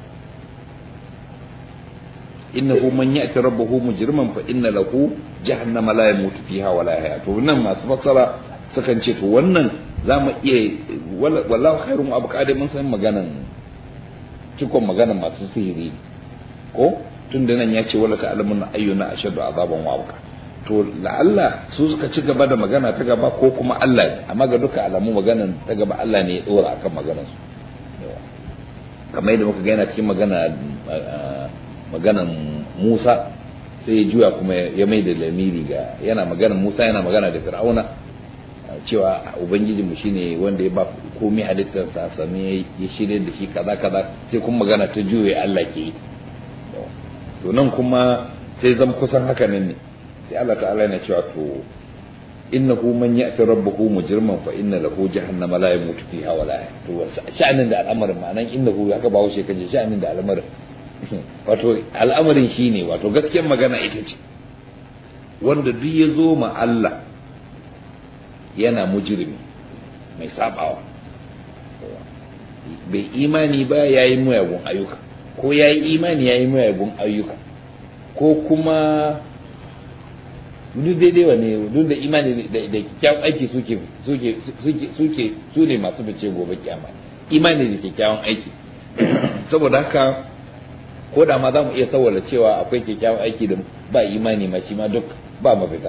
S1: innahu man ya'ti rabbahu mujriman fa inna lahu jahannama la yamutu fiha wa la yahya to nan masu fassara sukan ce to wannan za mu iya wallahu khairun abu kada mun san maganan cikon maganan masu sihiri ko tun da nan ya ce wala ta'lamun ayyuna ashadu azaban wa abqa to la'alla su suka ci gaba da magana ta gaba ko kuma Allah ne amma ga duka alamu maganan ta gaba Allah ne ya dora akan maganar su kamar yadda muka ga yana cikin magana maganan Musa sai ya juya kuma ya mai da lamiri ga yana maganan Musa yana magana da Fir'auna cewa ubangijinmu shine wanda ya ba komai halittarsa sami ya shirya da shi kaza kaza sai kuma magana ta juye Allah ke yi to nan kuma sai zama kusan haka nan ne sai Allah ta'ala yana cewa to innahu man ya'ti rabbahu mujriman fa inna lahu jahannama la yamutu fiha wa la to sha'anin da al'amarin ma'anan innahu haka ba wuce kaje sha'anin da al'amarin wato al'amarin shine wato gaskiyar magana ita ce wanda duk ya zo ma Allah yana mujrimi mai sabawa bai imani ba ya yi muyagun ayyuka ko ya yi imani ya yi muyagun ayyuka ko kuma duk daidai wa ne duk da imani da kyakkyawan aiki suke suke suke suke su ne masu fice gobe kyama imani da kyakkyawan aiki saboda haka ko da ma za mu iya saboda cewa akwai kyakkyawan aiki da ba imani ma shi ma duk ba mafita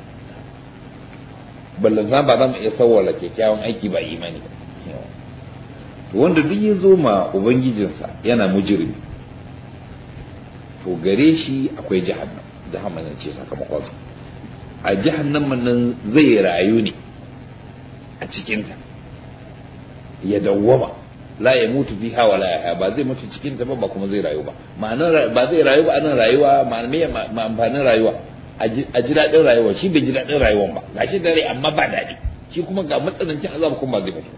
S1: ballan ba za mu iya saboda kyakkyawan aiki ba imani ba wanda duk ya zo ma ubangijinsa yana mujirmi to gare shi akwai jahannam jahannam ce sakamakonsa a jahannam nan zai rayu ne a cikinta ya dawwama la ya mutu fiha wala ya ba zai mutu cikinta ba ba kuma zai rayu ba ma'anar ba zai rayu ba anan rayuwa me ma amfanin rayuwa a ji daɗin rayuwa shi bai ji daɗin rayuwan ba gashi dare amma ba daɗi shi kuma ga matsanancin azaba kuma ba zai mutu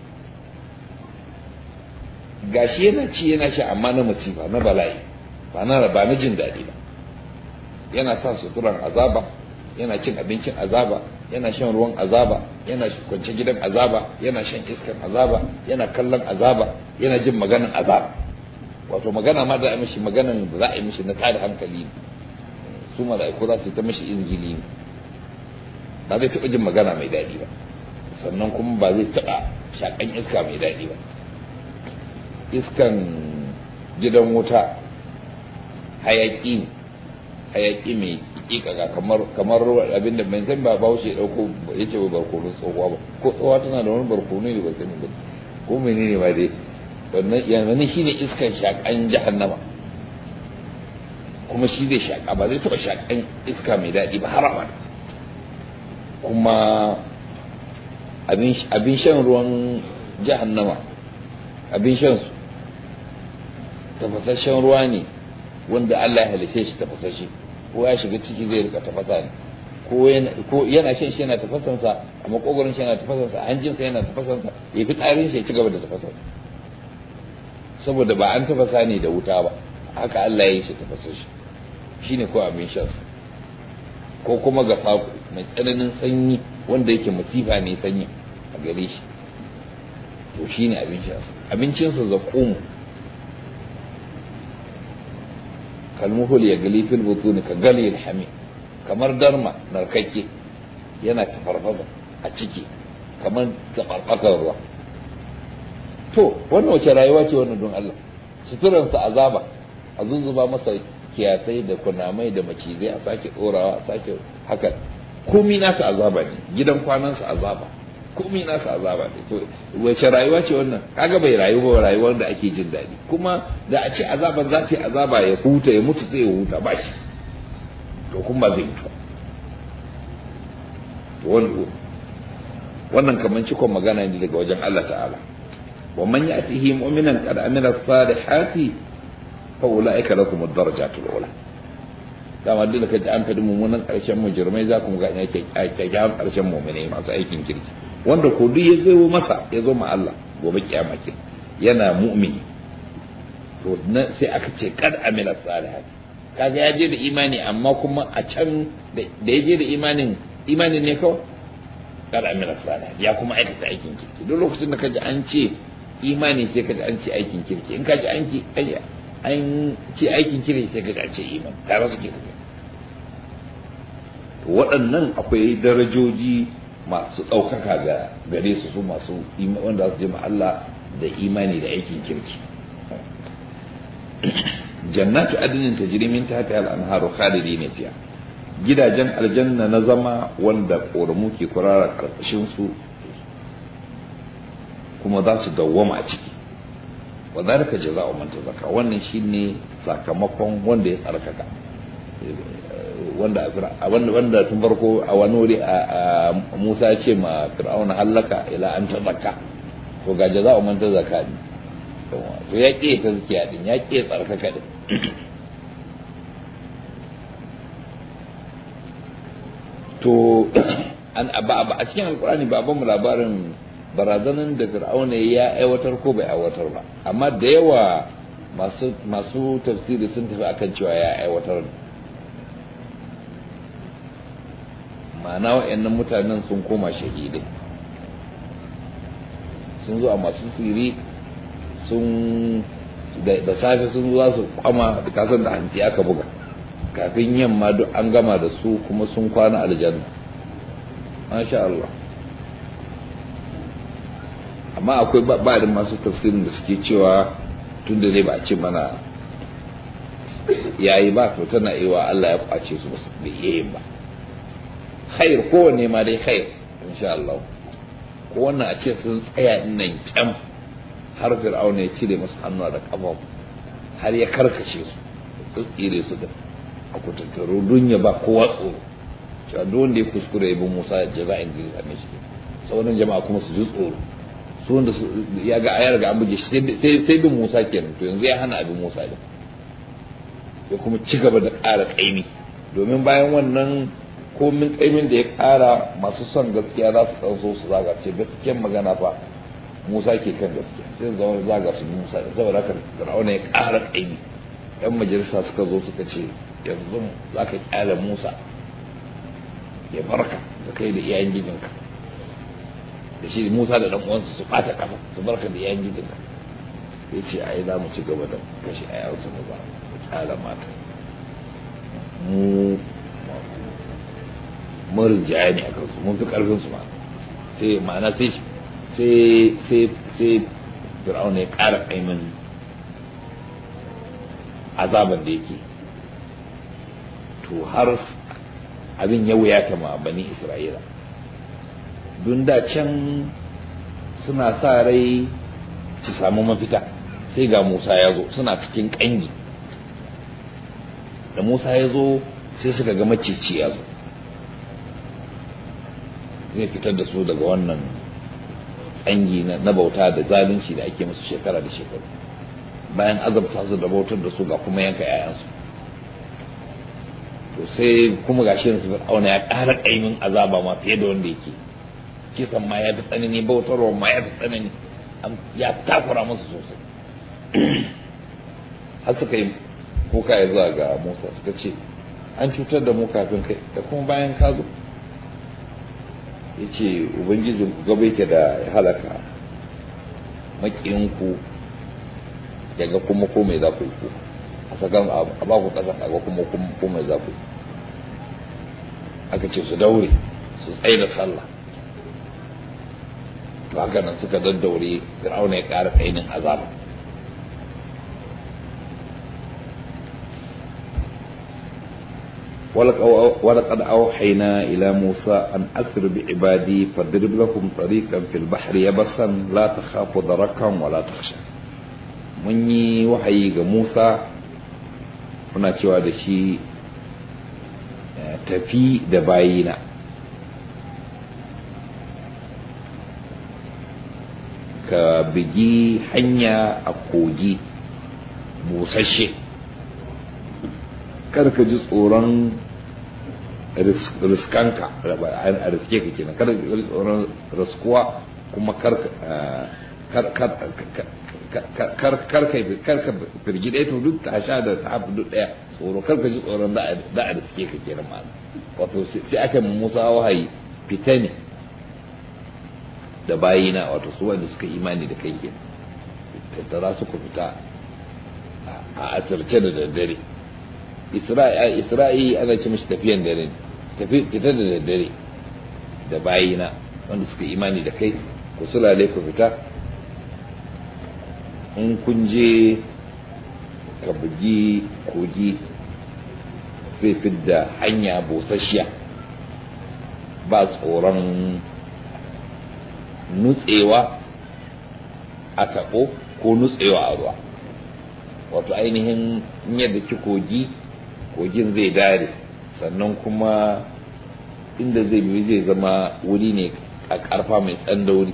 S1: gashi yana ci yana sha amma na musifa na bala'i ba na ba na jin daɗi ba yana sa suturan azaba yana cin abincin azaba yana shan ruwan azaba yana kwance gidan azaba yana shan iskan azaba yana kallon azaba yana jin maganan azaba wato magana ma da a mishi maganan da za a yi mishi na tada hankali su mala'iku za su ta mishi izgili ne ba zai taɓa jin magana mai daɗi ba sannan kuma ba zai taɓa shaƙan iska mai daɗi ba iskan gidan wuta hayaki ne hayaki mai kikaga kamar kamar abin da ban san ba ba ya dauko yace ba barkono tsohuwa ba ko tsohuwa tana da wani barkono ne ba sani ba ko menene ba dai wannan yanzu shine iskan shakan jahannama kuma shi zai shaka ba zai taba shakan iska mai daɗi ba har abada kuma abin shan ruwan jahannama abin shan su tafasasshen ruwa ne wanda Allah ya halice shi tafasashe ko ya shiga ciki zai rika tafasa ne ko yana shan shi yana tafasansa a makogoron shi yana tafasansa a hanjinsa yana tafasansa ya fi tsarin shi ya ci gaba da tafasansa saboda ba an tafasa ne da wuta ba haka Allah ya yi shi tafasashe shine ko abin shan ko kuma ga sako mai tsananin sanyi wanda yake masifa ne sanyi a gare shi to shine abin shansa abincinsa zakum kalmuhul ya gali fil butuni ka gali alhami kamar darma narkakke yana tafarfasa a ciki kamar tafarfakar ruwa to wannan wace rayuwa ce wannan don Allah suturansa azaba a zuzzuba masa kiyasai da kunamai da macizai a sake tsorawa a sake haka komi nasa azaba ne gidan kwanansa azaba komi nasa azaba ne to wace rayuwa ce wannan kaga bai rayu ba rayuwar da ake jin daɗi kuma da a ce azaban za ta yi azaba ya huta ya mutu sai ya huta ba shi to kuma ba zai mutu wannan kamar cikon magana ne daga wajen Allah ta'ala wa man ya'tihi mu'minan qad amila salihati fa ulaika lakum ad-darajatul ula dama duk da kaji an fadi mummunan karshen mujrimai za ku ga yake kyakkyawan karshen mu'minai masu aikin kirki wanda ko duk ya zo masa ya zo ma Allah gobe kiyama ke yana mu'mini to sai aka ce kad amila salihati kaga ya je da imani amma kuma a can da ya je da imanin imanin ne kawai kad amila salihati ya kuma aikata aikin kirki duk lokacin da kaji an ce imani sai kaji an ce aikin kirki in kaji an ki an ce aikin kirki sai kaji an ce imani tare suke tafiya waɗannan akwai darajoji masu ɗaukaka ga gare su su masu wanda su je ma Allah da imani da aikin kirki jannatu adnin tajri min tahtiha al-anharu khalidin fiha gidajen aljanna na zama wanda ƙoramu ke kurara karkashin su kuma za su dawwama a ciki wa zalika jazaa'u man tazakka wannan shine sakamakon wanda ya tsarkaka wanda wanda wanda tun farko a wani wuri a Musa ya ce ma Fir'auna hallaka ila an tazakka to ga jazaa'u man tazakka ne to ya ƙi ta zuciya din ya ƙi tsarkaka din to an ba a cikin alkurani ba ban mu labarin barazanan da fir'auna ya aiwatar ko bai aiwatar ba amma da yawa masu masu tafsiri sun tafi akan cewa ya aiwatar ma'ana wa'annan mutanen sun koma shahidai sun zo a masu siri sun da safe sun za su kwama da kasar da hanci aka buga kafin yamma duk an gama da su kuma sun kwana aljanna masha Allah amma akwai ba'adin masu tafsirin da suke cewa tun da zai ba a ce mana yayi ba to tana iya Allah ya kwace su bai iya yin ba khair kowanne ma dai khair insha Allah ko wannan a ce sun tsaya nan kyam har fir'auna ya cire masu hannuwa da kafa har ya karkashe su tsire su da a kutattaro don ya ba kowa tsoro cewa duk wanda ya kuskure ya bi Musa jaza'in da ya same shi sauran jama'a kuma su ji tsoro su wanda ya ga ayar ga an buge shi sai bin Musa kenan to yanzu ya hana abin Musa din ya kuma ci gaba da ƙara ƙaimi domin bayan wannan komin ƙaimin da ya ƙara masu son gaskiya za su ɗanso su zaga ce gaskiyar magana fa Musa ke kan gaskiya sai zama zaga su Musa saboda haka Fir'auna ya ƙara ƙaimi yan majalisa suka zo suka ce yanzu za ka ƙyale Musa ya barka da kai da iyayen gijinka da shi Musa da ɗan uwansa su ɓata ƙasa su barka da iyayen gijinka ya ce ai za mu ci gaba da kashe ayansu na za mu ƙyale mata mu mun rinjaya ne a kansu mun fi ƙarfin su ma sai ma'ana sai sai sai sai fir'auna ya ƙara ƙaimin azaban da yake to har abin ya wuyata ma bani isra'ila don da can suna sa rai su samu mafita sai ga musa ya zo suna cikin ƙangi da musa ya zo sai suka ga maceci ya zo zai fitar da su daga wannan ƙangi na bauta da zalunci da ake musu shekara da shekaru bayan azabta su da bautar da su ga kuma yanka 'ya'yansu to sai kuma gashi yanzu fir'auna ya ƙara ƙaimin azaba ma fiye da wanda yake kisan ma ya fi tsanani bautarwa ma ya fi tsanani ya takura musu sosai har suka yi kuka ya zuwa ga musa suka ce an cutar da mu kafin kai da kuma bayan ka zo ya ce ubangijin gaba yake da ya halaka makiyinku ya ga kuma ko mai za ku yi ku a sakan a ba ku kasan a ga kuma ko mai za ku yi aka ce su daure su tsaye da sallah to haka nan suka daddaure fir'auna ya ƙara kainin azaba ولقد أوحينا إلى موسى أن أسر بعبادي فاضرب لهم طريقا في البحر يبسا لا تخاف دركا ولا تخشى mun yi wahayi ga Musa muna cewa da shi tafi da bayina ka bigi hanya a kogi busasshe kar ka ji tsoron riskanka a riske ka kenan kar ka ji tsoron riskuwa kuma kar kar ka firgi ɗaya to duk ta sha da ta hafi duk ɗaya tsoro kar ka ji tsoron da a riske ka kenan ma'ana wato sai aka yi musa wahayi fita ne da bayina wato su wanda suka imani da kai kenan tattara suka fita a asirce da daddare isra'i ana ce mashi tafiyan dare fita da daddare da bayina wanda suka imani da kai ku sulale ku fita in kun je ka bugi kogi zai fidda hanya busasshiya ba tsoron nutsewa a taɓo ko nutsewa a ruwa wato ainihin yadda ki kogi kogin zai dare sannan kuma inda zai biyu zai zama wuri ne a ƙarfa mai tsandauri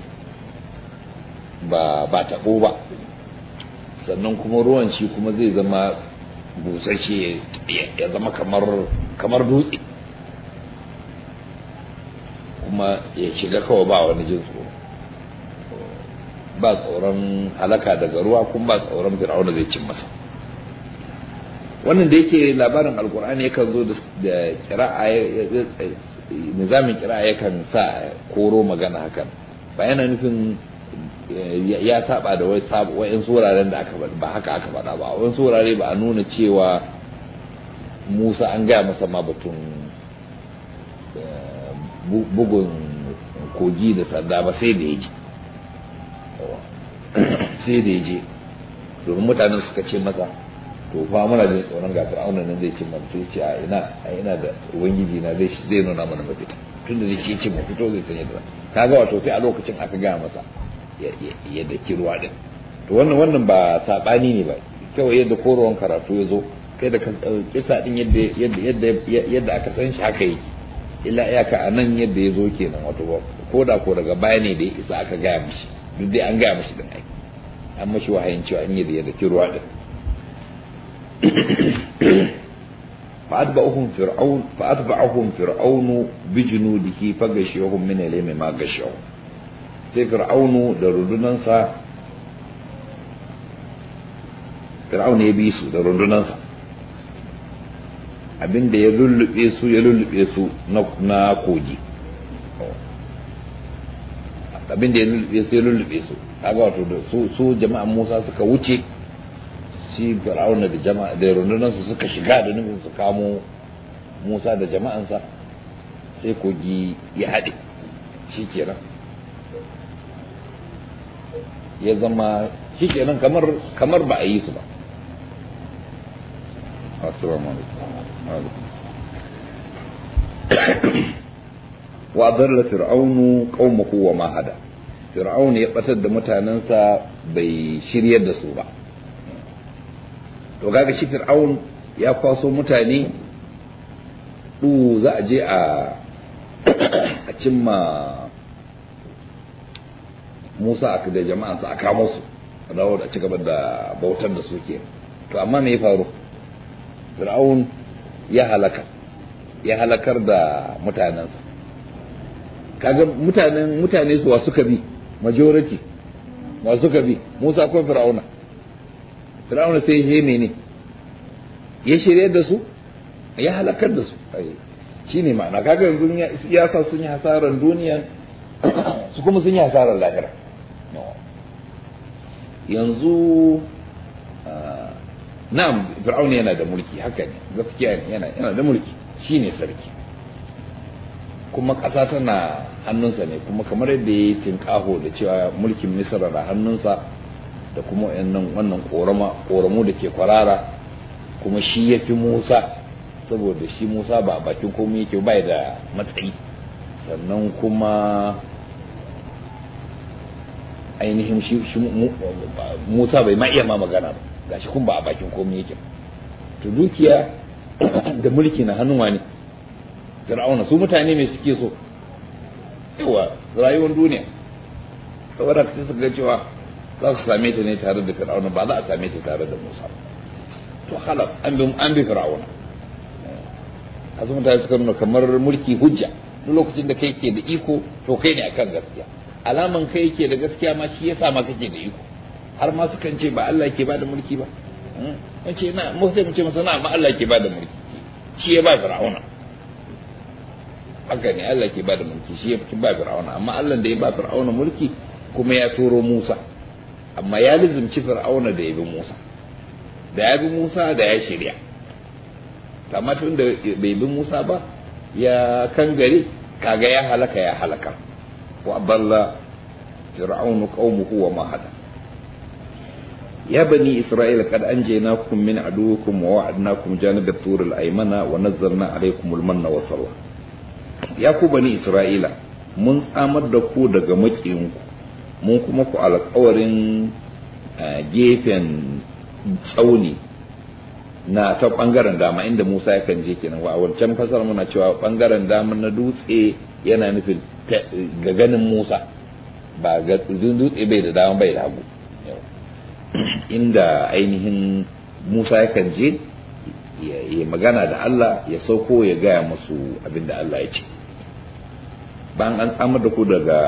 S1: ba ba taɓo ba sannan kuma ruwan shi kuma zai zama busasshe ya zama kamar kamar dutse kuma ya shiga kawai ba wani jin tsoro ba tsoron halaka daga ruwa kuma ba tsoron fir'auna zai cin masa wannan da yake labarin alkur'ani yakan zo da kira'a nizamin kira'a yakan sa koro magana hakan ba yana nufin ya saba da wai wa'in wuraren da aka ba haka aka faɗa ba wa'in wurare ba a nuna cewa musa an gaya masa ma batun bugun kogi da sanda ba sai da ya je sai da ya je domin mutanen suka ce masa to fa muna jin tsoron ga fir'auna nan zai ce mana sai ce a ina a ina da ubangiji na zai zai nuna mana mafita tunda zai ce ce mu fito zai sanya da kaga wato sai a lokacin aka gaya masa ya daki ruwa din to wannan wannan ba sabani ne ba kawai yadda korowan karatu ya zo kai da kisa din yadda yadda yadda aka san shi haka yake illa iyaka a nan yadda ya zo kenan wato ko da ko daga baya ne da ya isa aka gaya mishi duk dai an gaya mishi din ai an mashi wahayin cewa an yi da yadda ruwa din فأتبعهم فرعون فأتبعهم فرعون بجنوده فغشيهم من اليم ما غشوا sai fir'aunu da rundunansa fir'aunu ya bi su da rundunansa abinda ya lullube su ya lullube su na kogi abinda ya lullube su ya lullube su kaga wato da su jama'an musa suka wuce shi fir'auna da jama'a da rundunansa suka shiga da nufin su kamo musa da jama'ansa sai kogi ya haɗe shi kenan ya zama shi kenan kamar kamar ba a yi su ba assalamu alaikum wa dalla fir'aunu qaumahu wa ma hada fir'aun ya batar da mutanensa bai shiryar da su ba to kaga shi fir'aun ya kwaso mutane du za a je a a cimma Musa da jama'ansa a kamo su a dawo da ci gaba da bautar da su ke to amma me ya faru fir'aun ya halaka ya halakar da mutanensa kaga mutanen mutane su wa suka bi majority wa suka bi Musa ko fir'auna fir'auna sai ya mene ya shirye da su ya halakar da su shine ma'ana kaga yanzu ya sa sun yi hasarar duniya su kuma sun yi hasarar lahira yanzu na'am fir'auna yana da mulki haka ne gaskiya ne yana yana da mulki shine sarki kuma ƙasa tana hannunsa ne kuma kamar yadda ya yi tinƙaho da cewa mulkin misra da hannunsa da kuma wannan wannan ƙoramu da ke kwarara kuma shi ya fi musa saboda shi musa ba a bakin komai yake bai da matsayi sannan kuma ainihin shi musa bai ma iya ma magana ba gashi kun ba a bakin komai yake to dukiya da mulki na hannuwa ne fir'auna su mutane mai suke so yawa rayuwar duniya saboda sai su ga cewa za su same ta ne tare da fir'auna ba za a same ta tare da musa to halas an bi an bi fir'auna azu mutane suka nuna kamar mulki hujja duk lokacin da kai ke da iko to kai ne akan gaskiya alaman kai ke da gaskiya ma shi yasa ma kake da iko har ma sukan ce ba Allah ke bada mulki ba an ce na mu sai mu ce masa na ma Allah ke bada mulki shi ya ba fir'auna haka ne Allah ke bada mulki shi ya ba fir'auna amma Allah da ya ba fir'auna mulki kuma ya turo Musa amma ya lizimci fir'auna da ya bi Musa da ya bi Musa da ya shirya amma tun da bai bi Musa ba ya kangare kaga ya halaka ya halaka wa dalla fir'aunu qaumuhu wa ma hada يا بني إسرائيل قد أنجيناكم من عدوكم ووعدناكم جانب الطور الأيمن ونزلنا عليكم المن والسلوى يا ku bani Isra'ila mun tsamar da ku daga makiyinku mun kuma ku alƙawarin gefen tsauni na ta ɓangaren dama inda Musa yakan je kenan wa wancan fasar muna cewa ɓangaren dama na dutse yana nufin ga ganin Musa ba ga dutse bai da dama bai da hagu inda ainihin Musa yakan je ya magana da Allah ya sauko ya gaya masu abin da Allah ya ce bayan an tsamar da ku daga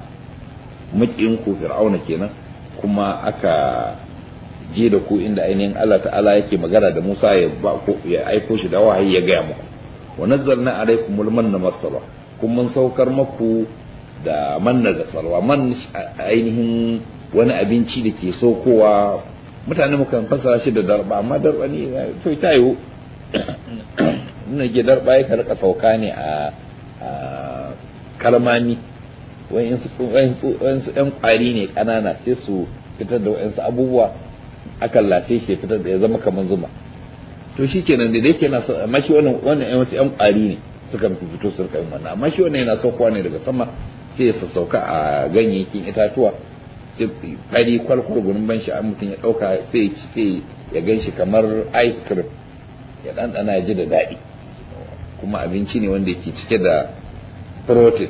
S1: ku fir'auna kenan kuma aka je da ku inda ainihin Allah ta'ala yake magana da Musa ya ya aiko shi da wahayi ya gaya muku wa nazzalna alaikumul manna masala kun mun saukar maku da manna da salwa man ainihin wani abinci da ke sokowa mutane mukan fasara shi da darba amma darba ne to ta yiwu ina ke darba ya karka sauka ne a kalmani wayansu yan kwari ne kanana sai su fitar da wayansu abubuwa akan lace shi fitar da ya zama kamar zuma to shi kenan da yake na so amma shi wannan wannan wasu yan kwari ne suka fito su rika yin wannan amma shi wannan yana saukowa ne daga sama sai ya sassauka a ganyayyakin itatuwa sai fari kwalkwal gurin ban shi mutum ya dauka sai sai ya gan shi kamar ice cream ya ɗanɗana ya ji da daɗi kuma abinci ne wanda yake cike da protein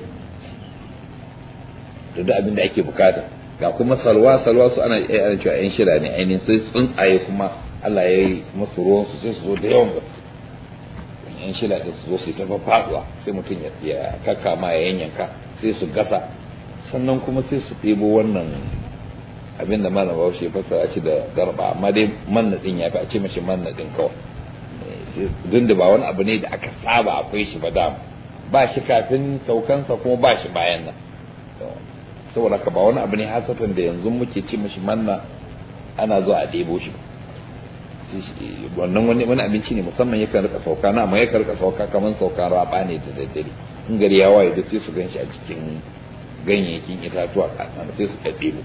S1: da duk abin da ake bukata ga kuma salwa salwa su ana ana cewa yan shida ne ainihin sai tsuntsaye kuma Allah ya yi musu ruwan su sai su zo da yawan gaske yan shida da su zo su ta faɗuwa sai mutum ya kakkama ya yanyanka sai su gasa sannan kuma sai su ɗebo wannan abin da malam bahaushe fassara shi da garba amma dai manna din ya fi a ce mashi manna din kawai duk da ba wani abu ne da aka saba akwai shi ba dama ba shi kafin saukansa kuma ba shi bayan nan saboda ka ba wani abu ne hasatan da yanzu muke ce mashi manna ana zuwa a ɗebo shi wannan wani wani abinci ne musamman yakan rika sauka na amma yakan rika sauka kamar sauka raba ne da daddare in gari ya waye da sai su ganshi a cikin ganyayyakin itatuwa kasan sai su ɗaɗɗebo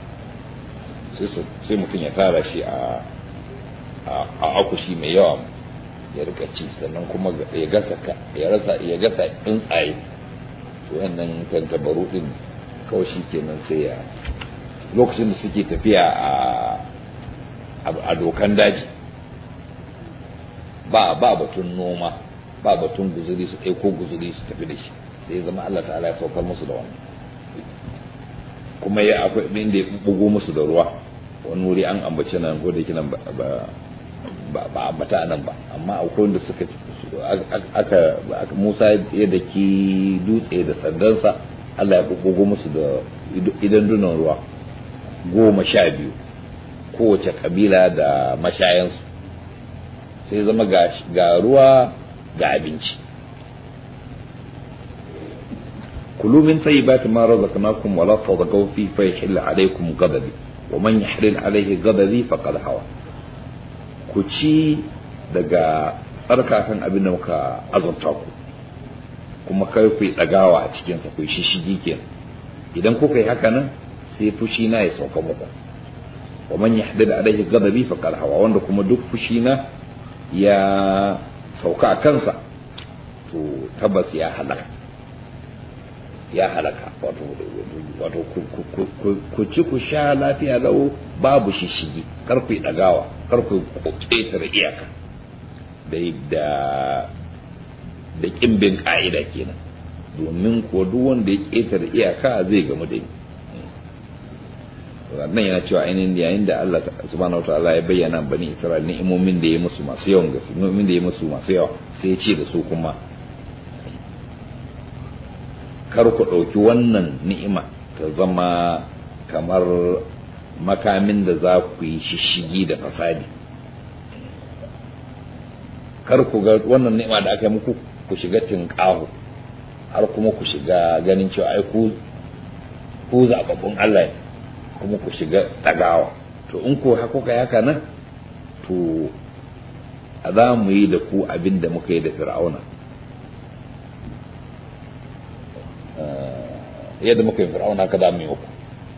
S1: sai mutum ya tara shi a a akushi mai yawa ya rika ci sannan kuma ya gasa ya rasa ya gasa tsuntsaye to wannan tantabaru din kawai shi kenan sai ya lokacin da suke tafiya a a dokan daji ba ba batun noma ba batun guzuri su ko guzuri su tafi da shi sai zama Allah ta'ala ya saukar musu da wannan kuma ya akwai inda ya bugo musu da ruwa wani wuri an ambace nan ko da yake nan ba ba ambata nan ba amma akwai wanda suka aka Musa ya daki dutse da sandansa Allah ya bugo musu da idan dunan ruwa goma sha biyu kowace kabila da mashayansu sai zama ga ruwa ga abinci kulu min tayyibati ma razaqnakum wa la tadghaw fi fa yahilla alaykum ghadabi wa man yahlil alayhi ghadabi faqad hawa ku ci daga tsarkakan abin da muka azurta ku kuma kai ku dagawa a cikin sa ku shishigi kenan idan kuka yi haka nan sai fushi na ya sauka muku wa man yahdid alaihi ghadabi faqad hawa wanda kuma duk fushi na ya sauka a kansa to tabbas ya halaka ya halaka wato wato ku ci ku sha lafiya lau babu shishigi kar ku dagawa kar ku ƙetare iyaka da da da kimbin ka'ida kenan domin ko duk wanda ya ƙetare iyaka zai gamu da ni nan yana cewa ainihin yayin da Allah subhanahu wataala ya bayyana bani Isra'il ni'imomin da ya musu masu yawan gaske ni'imomin da ya musu masu yawa sai ya ce da su kuma kar ku ɗauki wannan ni'ima ta zama kamar makamin da za ku yi shishigi da fasadi kar ku ga wannan ni'ima da aka yi muku ku shiga tinƙahu har kuma ku shiga ganin cewa ai ku ku zababbun Allah ne kuma ku shiga ɗagawa to in ko haka kai haka nan to a za mu yi da ku abin da muka yi da fir'auna yadda muka yi fir'auna ka za mu yi ku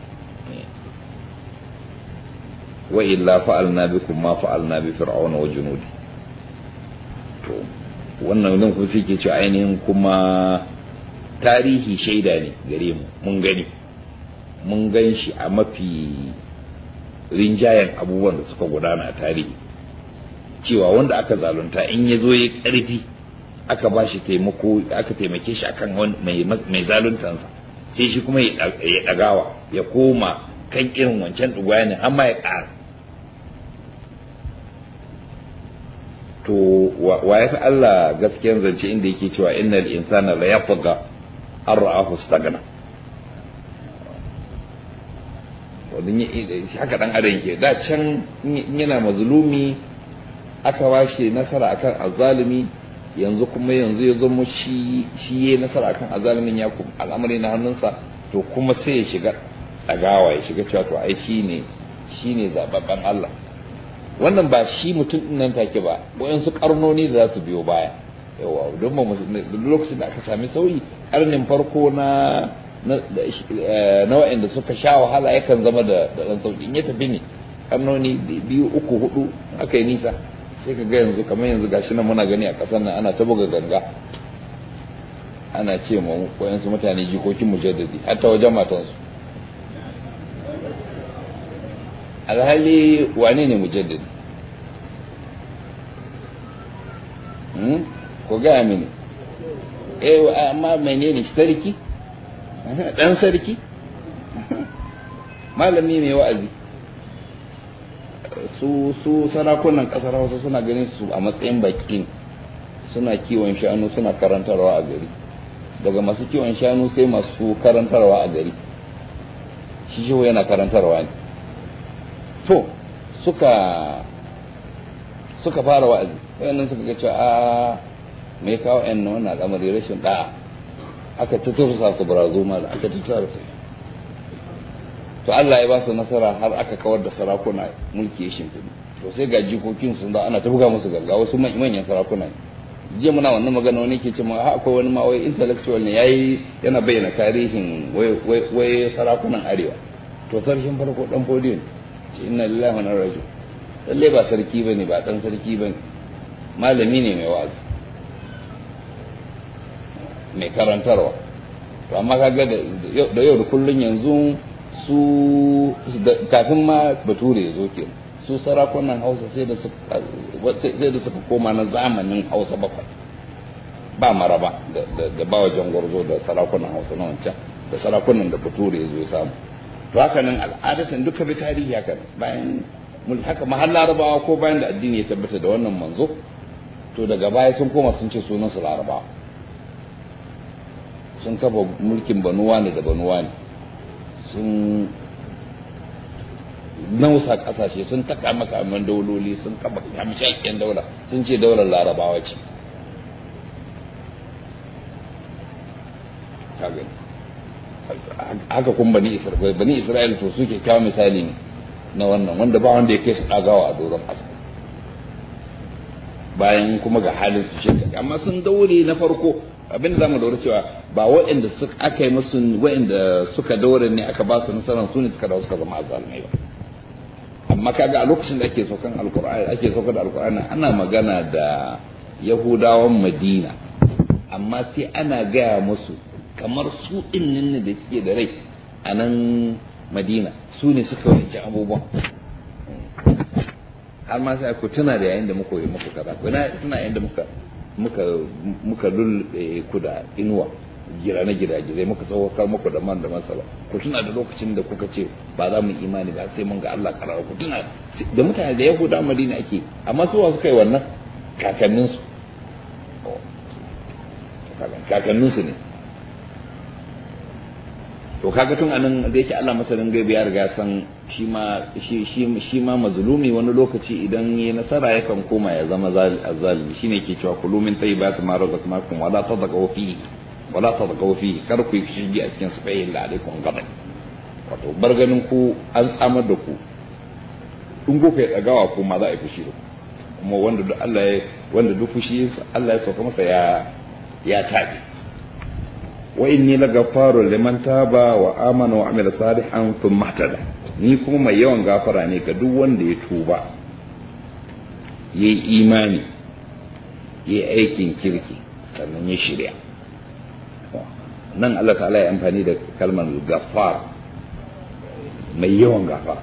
S1: wa illa fa'alna bikum ma fa'alna bi fir'auna wa junudi to wannan nan kuma sai ke cewa ainihin kuma tarihi shaida ne gare mu mun gani mun gan shi a mafi rinjayen abubuwan da suka gudana a tarihi cewa wanda aka zalunta in ya zo ya karfi aka ba shi taimako aka taimake shi akan mai zaluntansa sai shi kuma ya ɗagawa ya koma kan irin wancan ɗugwanin amma ya ƙara to wa ya fi Allah gaskiyan zance inda yake cewa innal insana la yatgha an ra'ahu stagna wadin haka dan adam yake da can yana mazlumi aka washe nasara akan azzalumi yanzu kuma yanzu ya zama shi shi ya nasara kan azalimin ya kuma al'amari na hannunsa to kuma sai ya shiga ɗagawa ya shiga cewa to ai shi ne shi ne zababben Allah wannan ba shi mutum ɗin nan take ba wayansu karnoni da za su biyo baya yawa don ba lokacin da aka sami sauyi karnin farko na na wa'anda suka sha wahala yakan zama da ɗan sauki in ya tafi ne karnoni biyu uku hudu aka yi nisa sai ka ga yanzu kamar yanzu gashi nan muna gani a ƙasar nan ana ta buga ganga ana ce ma wayansu mutane jikokin mujaddadi har ta wajen matansu alhali wane ne mujaddadi ko gaya mini eh amma menene sarki dan sarki malami mai wa'azi su su sarakunan kasar hausa suna ganin su a matsayin baki suna kiwon shanu suna karantarwa a gari daga masu kiwon shanu sai masu karantarwa a gari shi shi yana karantarwa ne to suka suka fara wa'azi wayannan suka ga cewa a mai kawo yan na wannan al'amari rashin da'a aka tutursa su barazo ma da aka tutursa to Allah ya ba su nasara har aka kawar da sarakuna mulki ya shimfiɗu to sai ga jikokin sun da ana ta buga musu ganga wasu manyan sarakuna ne jiya muna wannan magana wani ke cewa ha akwai wani ma wai intellectual ne yayi yana bayyana tarihin wai sarakunan arewa to sarkin farko dan fodiyo ne ce inna lillahi wa inna ilaihi raji'un lalle ba sarki bane ba dan sarki bane malami ne mai wa'azi mai karantarwa to amma kaga da yau da kullun yanzu su kafin ma bature ya zo ke su sarakunan hausa sai da suka koma na zamanin hausa bakwai ba maraba da ba wajen gwarzo da sarakunan hausa na wancan da sarakunan da bature ya zo ya samu to haka nan al'adatan duka bi tarihi haka bayan haka mahal larabawa ko bayan da addini ya tabbata da wannan manzo to daga baya sun koma sun ce sunan su larabawa sun kafa mulkin banuwa ne da banuwa ne sun nausa kasashe sun taka makaman dauloli sun kafa kamshakken daula sun ce daular larabawa ce haka kun bani isra'ila bani isra'ila to suke kawo misali ne na wannan wanda ba wanda ya kai su dagawa a doron ƙasa bayan kuma ga halin su shi amma sun daure na farko abin da zamu daure cewa ba waɗanda suka aka yi musu waɗanda suka daure ne aka ba su nasarar su ne suka dawo suka zama azalmai ba amma kaga a lokacin da ake saukan alkur'ani ake saukar da alkur'ani ana magana da yahudawan madina amma sai ana gaya musu kamar su ɗin ne da suke da rai a nan madina su ne suka wancan abubuwan har ma sai ku tuna da yayin da muka yi muku kaza ku tuna yayin da muka muka muka lulluɓe ku da inuwa gira na gidaje muka saukar muku da man da masala ku tuna da lokacin da kuka ce ba za mu imani ba sai mun ga Allah karara ku tuna da mutane da yahuda madina ake amma su wa suka yi wannan kakanninsu kakanninsu ne to kaga tun anan da yake Allah masanin gaibi ya riga san shi ma shi shi shi ma mazlumi wani lokaci idan yayi nasara yakan koma ya zama zalimi shine yake cewa kulu min tayyibati ma razaqnakum wala tadqaw fihi wala tadqaw fihi kar ku shigi a cikin su fa illa alaikum gadan wato bar ganin ku an tsamar da ku in ku kai dagawa ko ma za a yi fushi da ku kuma wanda duk Allah ya wanda duk fushi Allah ya sauka masa ya ya tabi wa inni lagafaru liman taba wa amana wa amila salihan thumma ihtada ni kuma mai yawan gafara ne ga duk wanda ya tuba yayi imani yayi aikin kirki sannan ya shirya nan Allah ta'ala ya amfani da kalmar gafar mai yawan gafara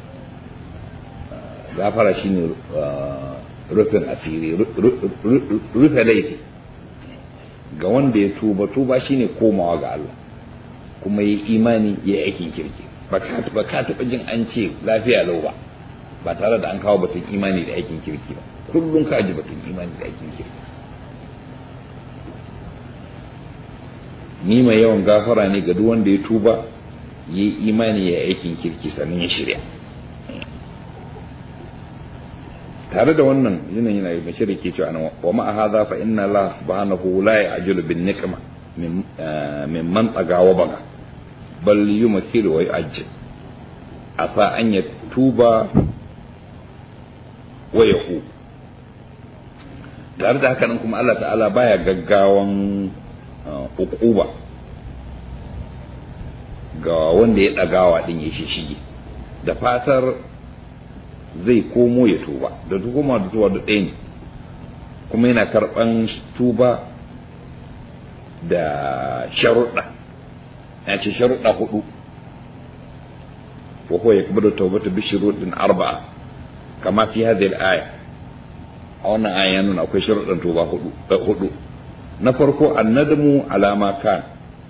S1: gafara shine rufin asiri rufe laifi ga wanda ya tuba tuba shine komawa ga Allah kuma yi imani ya aikin kirki ba ka taɓa jin an ce lafiya lau ba ba tare da an kawo batun imani da aikin kirki ba kullum ka ji batun imani da aikin kirki ni mai yawan gafara ne ga duk wanda ya tuba yi imani ya aikin kirki sannan ya shirya tare da wannan yanayi yana mai shirin ke cewa wa ma'a hadha fa inna Allah subhanahu la ya'julu bin niqma min man taga wa baga bal yumathilu wa yu'ajjil asa an yatuba wa yahu tare da haka nan kuma Allah ta'ala baya gaggawan ukuba ga wanda ya ɗagawa ɗin ya shishige da fatar zai komo ya tuba da tukuma da tuba da ɗaya ne kuma yana karɓan tuba da sharuɗa ya ce sharuɗa hudu wa huwa yakbadu tawbata bi shuruɗin arba'a kama fi hadhihi al-aya a wannan aya ya nuna akwai sharuɗan tuba hudu hudu na farko annadamu alama kan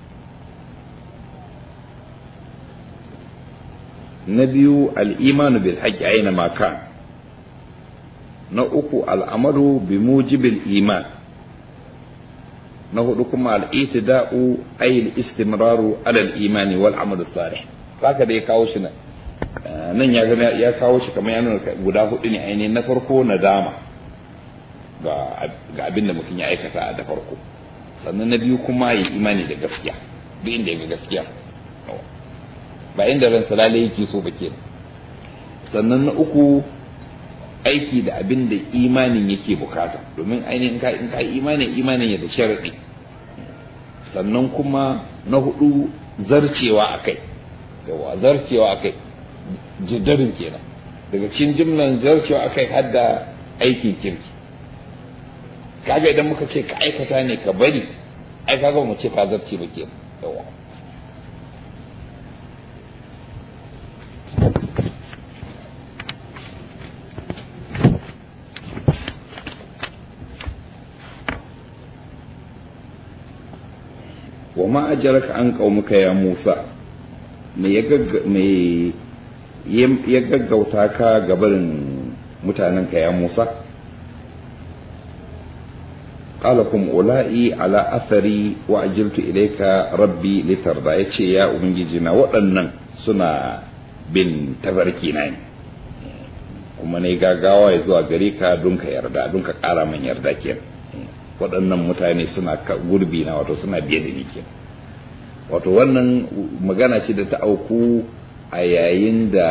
S1: na biyu al'imanu bil haƙƙi aina maka na uku al'amaru bi mujibil iman na hudu kuma al'itida'u ayil istimraru alal imani wal amalu salih haka da ya kawo shi nan ya kawo shi kamar yana guda hudu ne ainihin na farko nadama ga abin da mutum ya aikata da farko sannan na biyu kuma yi imani da gaskiya duk inda ya ga gaskiya ba inda ran salale yake so ba ke sannan na uku aiki da abin da imanin yake bukata domin ainihin ka in ka imanin imanin ya da sharadi sannan kuma na hudu zarcewa akai yawa zarcewa akai jiddarin kenan daga cikin jimlan zarcewa akai har da aikin kirki kaga idan muka ce ka aikata ne ka bari ai kaga mu ce ka zarce ba kenan yawa wa ma ajaraka an qaumuka ya Musa me ya gaggauta ka gabarin mutanenka ya Musa qala kum ula'i ala athari wa ajiltu ilayka rabbi litarda yace ya ubangiji na waɗannan suna bin tafarki na ne kuma ne gagawa ya zuwa gare ka don ka yarda don ka ƙara man yarda kenan waɗannan mutane suna gurbi na wato suna biye da ni kenan wato wannan magana ce da ta auku a yayin da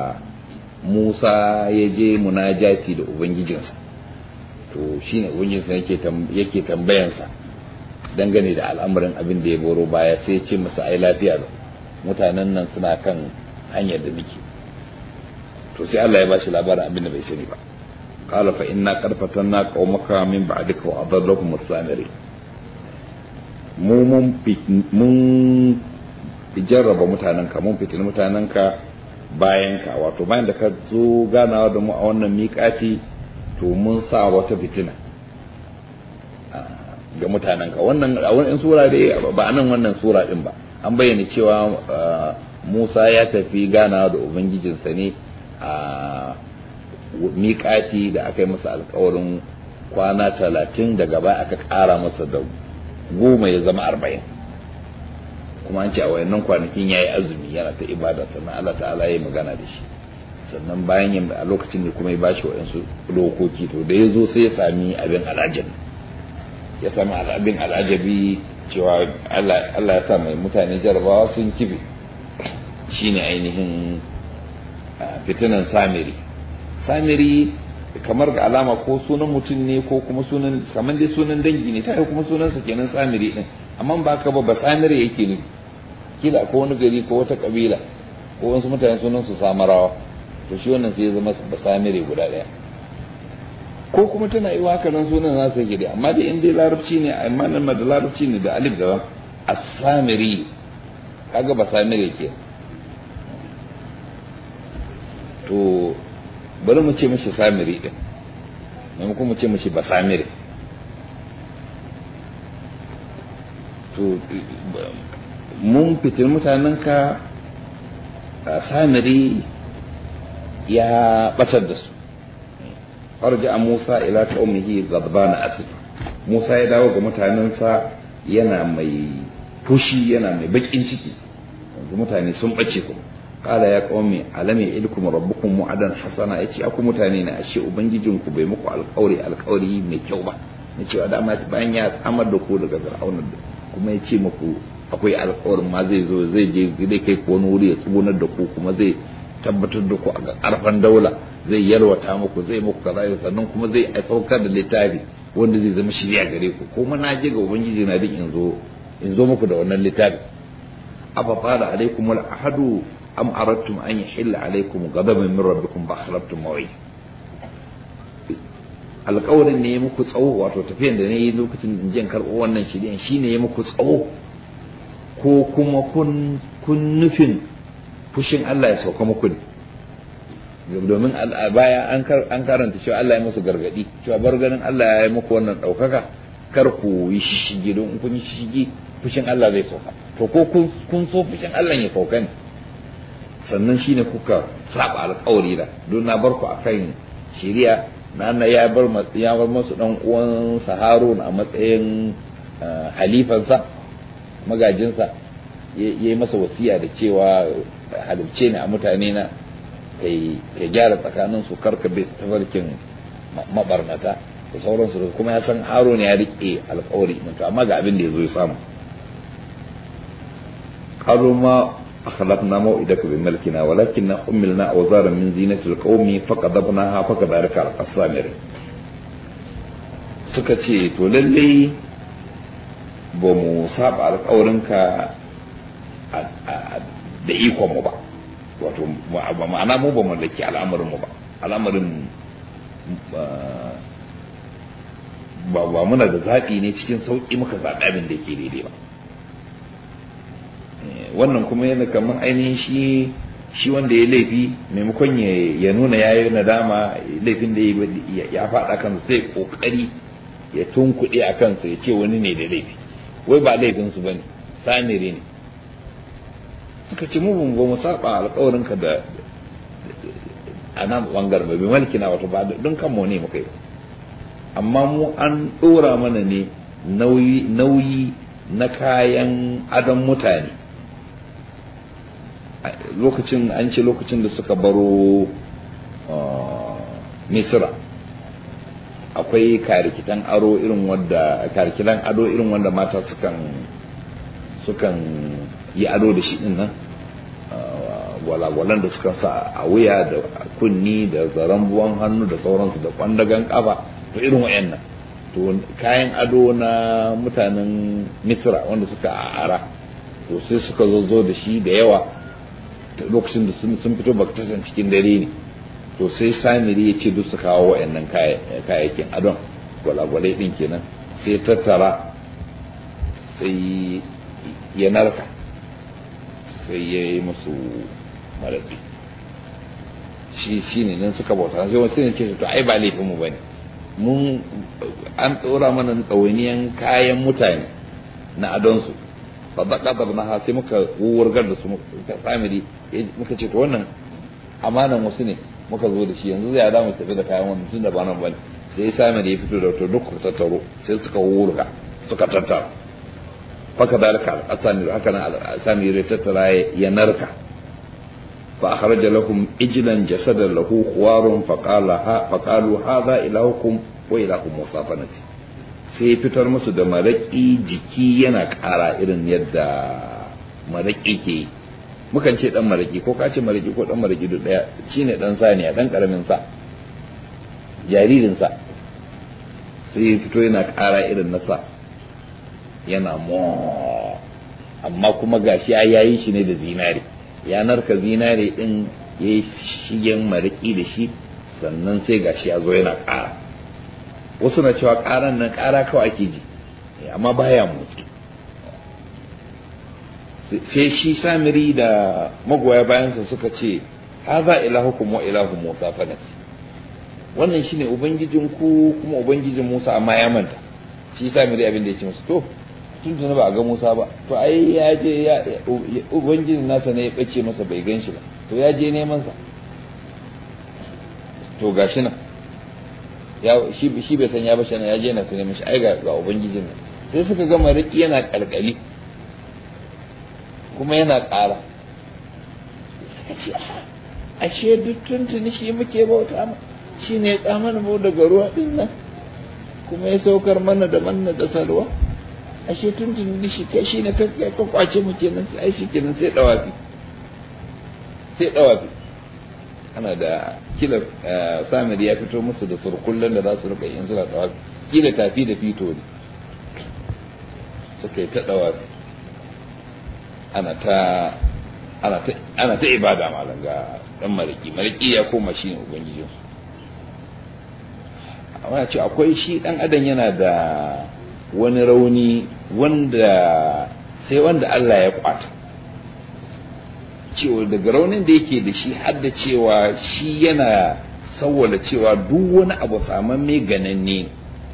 S1: Musa ya je munajati da Ubangijinsa to shi ne Ubangijinsa yake tambayansa dangane da al'amarin abin da ya boro baya sai ce masa ai lafiya da mutanen nan suna kan hanyar da nake to sai Allah ya bashi labarin abin da bai sani ba قال فإنا قد فتنا قومك من بعدك وأضلهم السامري mu mun jarraba mutanenka mun fitin mutanenka bayanka wato bayan da ka zo ganawa da mu a wannan miƙati to mun sa wata fitina ga mutanenka wannan a wani sura dai ba a nan wannan sura din ba an bayyana cewa Musa ya tafi ganawa da ubangijinsa ne a miƙati da aka yi masa alkawarin kwana talatin daga baya aka ƙara masa da goma ya zama arba'in kuma an ce a wayannan kwanakin ya yi azumi yana ta ibada sannan Allah ta'ala ya magana da shi sannan bayan yin a lokacin da kuma ya bashi waɗansu dokoki to da ya zo sai ya sami abin alajabi ya sami abin alajabi cewa Allah ya sa mai mutane jarabawa sun kibe shine ainihin fitinan samiri samiri kamar ga alama ko sunan mutum ne ko kuma sunan kamar dai sunan dangi ne ta kuma sunansa kenan samiri din amma ba ka ba ba samiri yake ne kila ko wani gari ko wata kabila ko wasu mutane sunan su samarawa to shi wannan sai ya zama ba samiri guda daya ko kuma tana yi haka nan sunan nasa yake dai amma dai in dai larabci ne amma nan ma da larabci ne da alif da as-samiri kaga ba samiri ke to bari mu ce mashi samiri din maimakon mu ce mashi ba samiri to mun fitin mutanenka samiri ya batar da su arja Musa ila qaumihi ghadbana asif Musa ya dawo ga mutanensa yana mai fushi yana mai bakin ciki yanzu mutane sun bace kuma qala ya qaumi alam ya'idukum rabbukum mu'adan hasana yace aku mutane ne ashe ubangijinku bai muku alƙawari alƙawari mai kyau ba na cewa dama bayan ya samar da ku daga fir'auna kuma ya ce muku akwai alƙawarin ma zai zo zai je zai kai ku wani wuri ya tsugunar da ku kuma zai tabbatar da ku a ƙarfan daula zai yalwata muku zai muku kaza sannan kuma zai saukar da littafi wanda zai zama shirya gare ku kuma na je ga ubangiji na duk in zo in zo muku da wannan littafi afa fara alaikum wal ahadu am aradtum an yahilla alaikum ghadaban min rabbikum fa akhlaftum maw'id alƙawarin ne ya muku tsawo wato tafiyan da ne yi lokacin in jin karɓo wannan shiryan shine ya muku tsawo ko kuma kun kun nufin fushin Allah ya sauka muku ne domin a baya an karanta cewa Allah ya musu gargadi cewa bar ganin Allah ya yi muku wannan ɗaukaka kar ku yi shishigi don in kun yi shishigi fushin Allah zai sauka to ko kun so fushin Allah ya sauka ne sannan shine kuka saba alƙawari da don na bar ku akan shari'a na na ya bar ya bar musu dan uwan Harun a matsayin halifansa magajinsa ya yi masa wasiya da cewa halibce ne a mutane na ya gyara tsakanin su karka bi tafarkin mabarnata da sauransu da kuma ya san haro ne ya rike alkawari to amma ga abin da ya zo ya samu qalu ma akhlaqna maw'idaka bi malkina walakinna ummilna awzara min zinati alqawmi faqadabnaha faqadaraka alqasamir suka ce to lalle ba mu saba alkawarinka da ikon mu ba wato ma'ana mu ba mallaki al'amarin mu ba al'amarin ba ba muna da zaɓi ne cikin sauƙi muka zaɓi abin da ke daidai ba wannan kuma yana kamar ainihin shi shi wanda ya laifi maimakon ya nuna ya yi nadama laifin da ya faɗa kansa sai ƙoƙari ya tunkuɗe a kansa ya ce wani ne da laifi wai ba laifinsu ba ne samiri ne suka ce mu ba mu saba alƙawarinka da a nan bangaren bai malki na wato ba don kanmu ne muka yi amma mu an ɗora mana ne nauyi na kayan adon mutane lokacin an ce lokacin da suka baro misira akwai karikitan aro irin wanda karikitan ado irin wanda mata sukan sukan yi ado da shi din nan walwalan da suka sa a wuya da kunni da zaren buwan hannu da sauransu da kwandagan kafa to irin wayannan to kayan ado na mutanen misra wanda suka ara to sai suka zo zo da shi da yawa lokacin da sun fito baktasan cikin dare ne to sai samiri ya ce duk su kawo wayannan kayayyakin adon gwalagwalai din kenan sai tattara sai ya narka sai ya yi musu maraɗi shi shi ne nan suka bauta sai wasu ne ke to ai ba laifinmu ba ne mun an ɗora mana ɗawainiyan kayan mutane na adonsu ba da ƙadar na sai muka wurgar da su muka samiri muka ce to wannan amanan wasu ne muka zo da shi yanzu zai da mu tafi da kayan wannan tun da ba nan ba ne sai samiri ya fito da to duk tattaro sai suka wurga suka tattara faka dalika al-asami haka nan al-asami ya tattara ya narka fa akhraja lahum ijlan jasadan lahu khuwarun fa qala ha fa qalu hadha ilahukum wa ilahu musa fanasi sai fitar musu da maraki jiki yana ƙara irin yadda maraki ke mukan ce dan maraki ko ka ce maraki ko dan maraki duk daya shine dan saniya dan karamin sa jaririn sa sai fito yana ƙara irin nasa yana mo amma kuma gashi ya yayi shi ne da zinare ya narka zinare din ya yi shigen mariki da shi sannan sai gashi ya zo yana ƙara wasu na cewa ƙaran nan ƙara kawai ake ji amma baya motsi sai shi samiri da magoya bayansa suka ce haza ilahukum wa ilahu musa fanasi wannan shine ubangijinku kuma ubangijin musa amma ya manta shi samiri abin da ya ce musu to tun tuni ba a ga Musa ba to ai ya je ya ubangiji nasa ne ya bace masa bai gan shi ba to ya je neman sa to gashi nan ya shi shi bai san ya bashi nan ya je na sai neman shi ai ga ga ubangijin nan sai suka ga mariki yana kalkali kuma yana ƙara ka ce ashe duk tuntuni shi muke bauta ma shi ne ya tsamana mu daga ruwa din nan kuma ya saukar mana da manna da salwa ashe tuntuni shi kai shi ne ka ka kwace mu kenan sai shi kenan sai dawafi sai dawafi ana da kila samir ya fito musu da surkullen da za su rika yin suna dawafi kila tafi da fito ne suka yi ta dawafi ana ta ana ta ana ta ibada malam ga dan maliki maliki ya koma shi ne ubangijin amma ce akwai shi dan adam yana da wani rauni wanda sai wanda Allah ya kwata cewa daga raunin da yake da shi har da cewa shi yana sawwala cewa duk wani abu saman mai gananne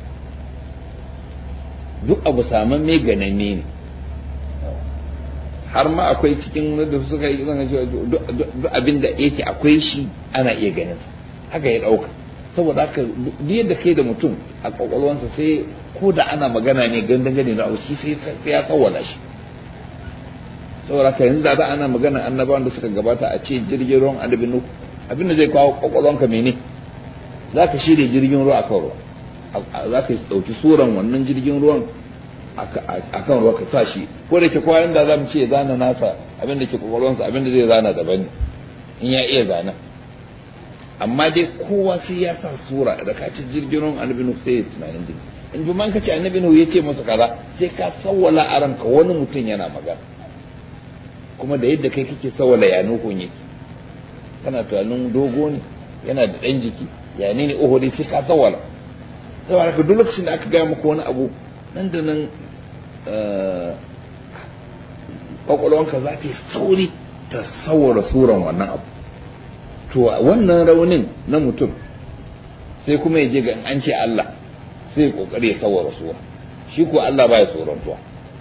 S1: duk abu saman mai gananne ne har ma akwai cikin da suka yi zanga cewa duk abin da yake akwai shi ana iya ganin haka ya dauka saboda haka duk yadda kai da mutum a kwakwalwansa sai ko da ana magana ne gandan gane na shi sai ya tsawala shi saboda haka yanzu da ana magana annabawan da suka gabata a ce jirgin ruwan annabi nuhu abin da zai kawo kwakwalwanka mene za ka shirya jirgin ruwa akan ruwa za ka ɗauki suran wannan jirgin ruwan akan ruwa ka sa shi ko da ke kowa yanda za mu ce zana nasa abin da ke kwakwalwansa abin da zai zana daban in ya iya zana amma dai kowa sai ya sa sura da ka ci jirgin ruwan annabi nuhu sai ya tunanin jirgin in bi man ka ce annabi nuhu ya ce masa kaza sai ka sawwala a ranka wani mutum yana magana kuma da yadda kai kake sawwala ya nuhun yake kana tunanin dogo ne yana da ɗan jiki ya ne ne oho dai sai ka sawwala saboda haka duk lokacin da aka gaya maka wani abu nan da nan kwakwalwanka za ta yi sauri ta sawara suran wannan abu to wannan raunin na mutum sai kuma ya je ga an ce Allah sai ya kokari ya sawara sura shi ko Allah baya tsorontuwa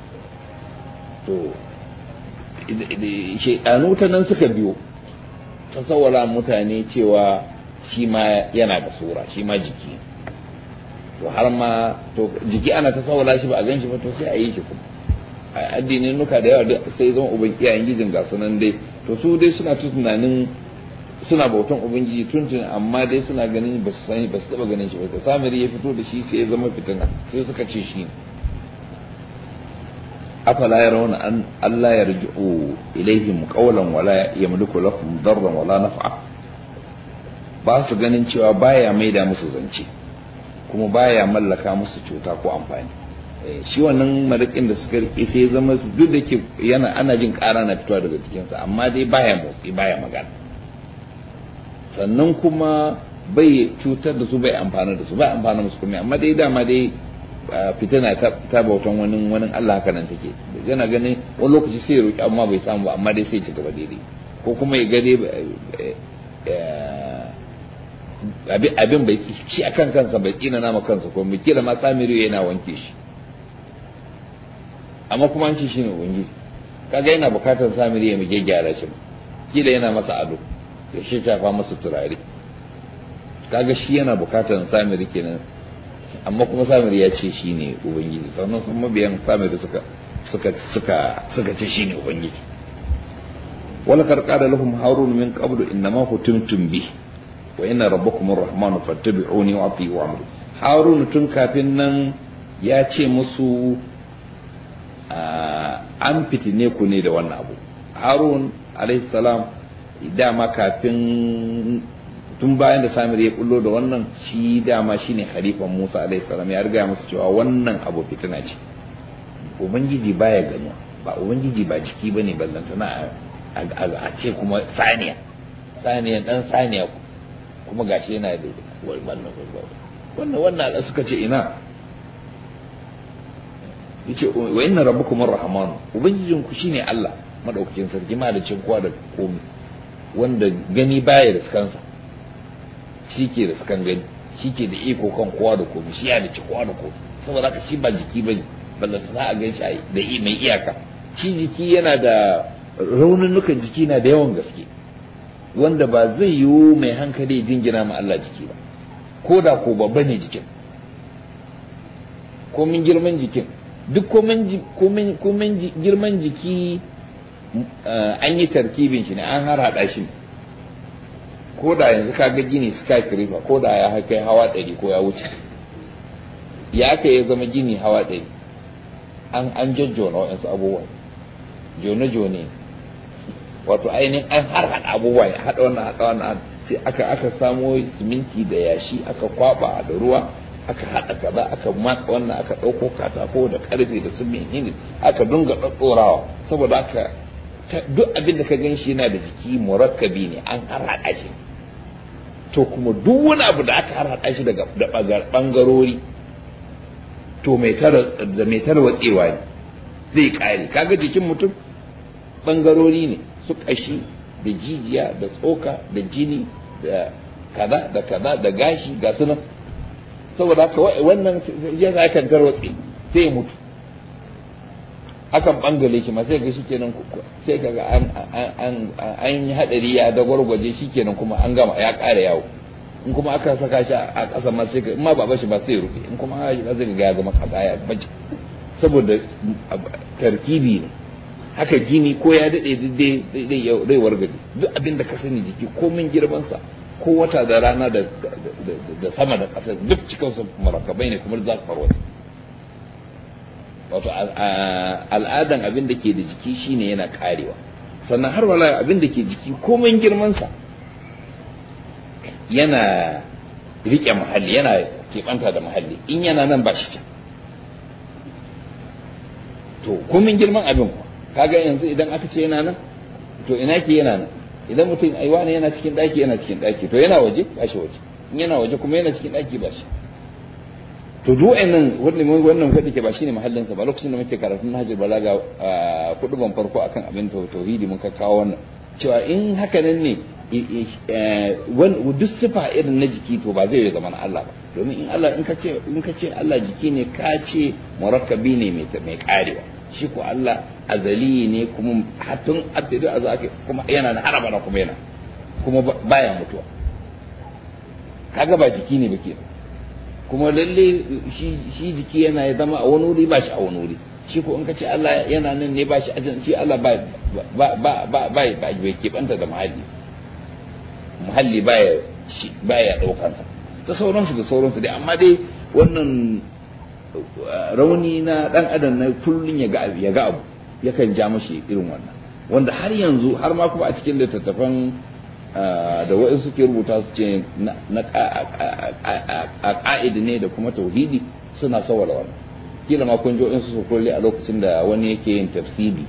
S1: to shaidanu ta nan suka biyo ta sawara mutane cewa shi ma yana da sura shi ma jiki to har ma to jiki ana ta sawara shi ba a gan shi ba to sai a yi shi kuma a addinin nuka da yawa sai zama uban iyayen gijin ga sunan dai to su dai suna tunanin suna bautan ubangiji tuntun amma dai suna ganin ba su sani ba su taba ganin shi ba da samiri ya fito da shi sai ya zama fitina sai suka ce shi afala yarawna an Allah yarji'u ilaihim qawlan wala yamliku lahum darran wala naf'a ba su ganin cewa baya maida musu zance kuma baya mallaka musu cuta ko amfani shi wannan marikin da suka rike sai zama duk da ke yana ana jin ƙara na fitowa daga cikinsa amma dai baya motsi baya magana sannan kuma bai cutar da su bai amfana da su bai amfana musu kuma amma dai dama dai fitina ta bautan wani wani Allah haka nan take yana ganin wani lokaci sai ya roki amma bai samu ba amma dai sai ya ci gaba daidai ko kuma ya gade abin bai shi akan kansa bai tsina nama kansa ko mai kira ma samiri yana wanke shi amma kuma an ce shi ne ubangiji kaga yana bukatar samiri ya mige gyara shi kila yana masa ado ya shi tafa masa turare kaga shi yana bukatar samiri kenan amma kuma samiri ya ce shi ne ubangiji sannan sun mabiyan samiri suka suka suka suka ce shi ne ubangiji wala karqada lahum harun min qablu innama hutumtum bi wa inna rabbakum arrahmanu fattabi'uni wa ati'u amri harun tun kafin nan ya ce musu an fitine ku ne da wannan abu harun salam dama kafin tun bayan da samir ya kullo da wannan shi dama shine halifan musa salam ya riga musu cewa wannan abu fitina ce ubangiji baya ganuwa ba ubangiji ba jiki ba ne ballantana a ce kuma saniya saniya dan saniya kuma gashi yana da wannan wannan wannan suka ce ina yace wa inna rabbukum arrahman ubangijin ku shine Allah madaukakin sarki malicin kowa da komai wanda gani baya da kansa shike da sakan gani shike da iko kan kowa da komai shi ya da ci kowa da komai saboda haka shi ba jiki bane ballanta za a gan shi da mai iyaka shi jiki yana da raununukan jiki na da yawan gaske wanda ba zai yiwu mai hankali jingina ma Allah jiki ba ko da ko babba ne jikin komin girman jikin duk komen girman jiki an yi tarkibin shi ne an har hada shi ko da yanzu ka ga gini skyscraper ko da ya kai hawa ɗari ko ya wuce ya aka ya zama gini hawa ɗari an an jojjona waɗansu abubuwa jone-jone wato ainihin an har haɗa abubuwa ya haɗa wannan haɗa wannan sai aka aka samo siminti da yashi aka kwaba da ruwa aka haɗa kaza aka matsa wannan aka ɗauko katako da ƙarfe da su menene aka dunga ɗaɗɗorawa saboda aka duk abin da ka gan shi yana da jiki murakkabi ne an har haɗa shi to kuma duk wani abu da aka har haɗa shi daga ɓangarori to mai tarwatsewa ne zai ƙare kaga jikin mutum ɓangarori ne su ƙashi da jijiya da tsoka da jini da kaza da kaza da gashi ga sunan saboda haka wannan ya za kan tarwatse sai ya mutu akan bangale shi ma sai ga shi kenan sai ga an an an yi hadari ya da gwargwaje shi kenan kuma an gama ya ƙara yawo in kuma aka saka shi a ƙasa ma sai in ma ba bashi ba sai ya rufe in kuma ya zai ga ya zama kasa ya baje saboda tarkibi ne haka gini ko ya daɗe zai wargaje duk abin da ka sani jiki ko min girmansa ko wata da rana da sama da ƙasa duk cikinsu marakabai ne kuma za su farwata wato al'adan abin da ke da jiki shine yana karewa sannan har wala abin da ke jiki ko min girmansa yana riƙe muhalli yana keɓanta da muhalli in yana nan ba shi can to ko min girman abin kuwa kaga yanzu idan aka ce yana nan to ina ke yana nan idan mutum ai wani yana cikin daki yana cikin daki to yana waje ba shi waje in yana waje kuma yana cikin daki ba shi to duk wannan wannan wannan kudi ke ba shine mahallin sa ba lokacin da muke karatun Nahjul Balaga kudu ban farko akan abin tauhidi mun ka kawo wannan cewa in haka nan ne duk sifa irin na jiki to ba zai zama na Allah ba domin in Allah in ka ce in ka ce Allah jiki ne ka ce murakkabi ne mai mai karewa shi ko Allah azali ne kuma hatun abdu azaki kuma yana na haraba kuma yana kuma baya mutuwa kaga ba jiki ne bake kuma lalle shi shi jiki yana ya zama a wani wuri ba shi a wani wuri shi ko in ka ce Allah yana nan ne ba shi ajin shi Allah ba ba ba ba ba ba bai kebanta da muhalli muhalli baya shi baya daukan sa da sauransu da sauransu dai amma dai wannan rauni na dan adam na kullun ya ga ya ga abu yakan ja mashi irin wannan wanda har yanzu har ma kuma a cikin littattafan da wa'in suke rubuta su ce na a ka'idi ne da kuma tauhidi suna sawara wannan kila ma kun in su kulle a lokacin da wani yake yin tafsidi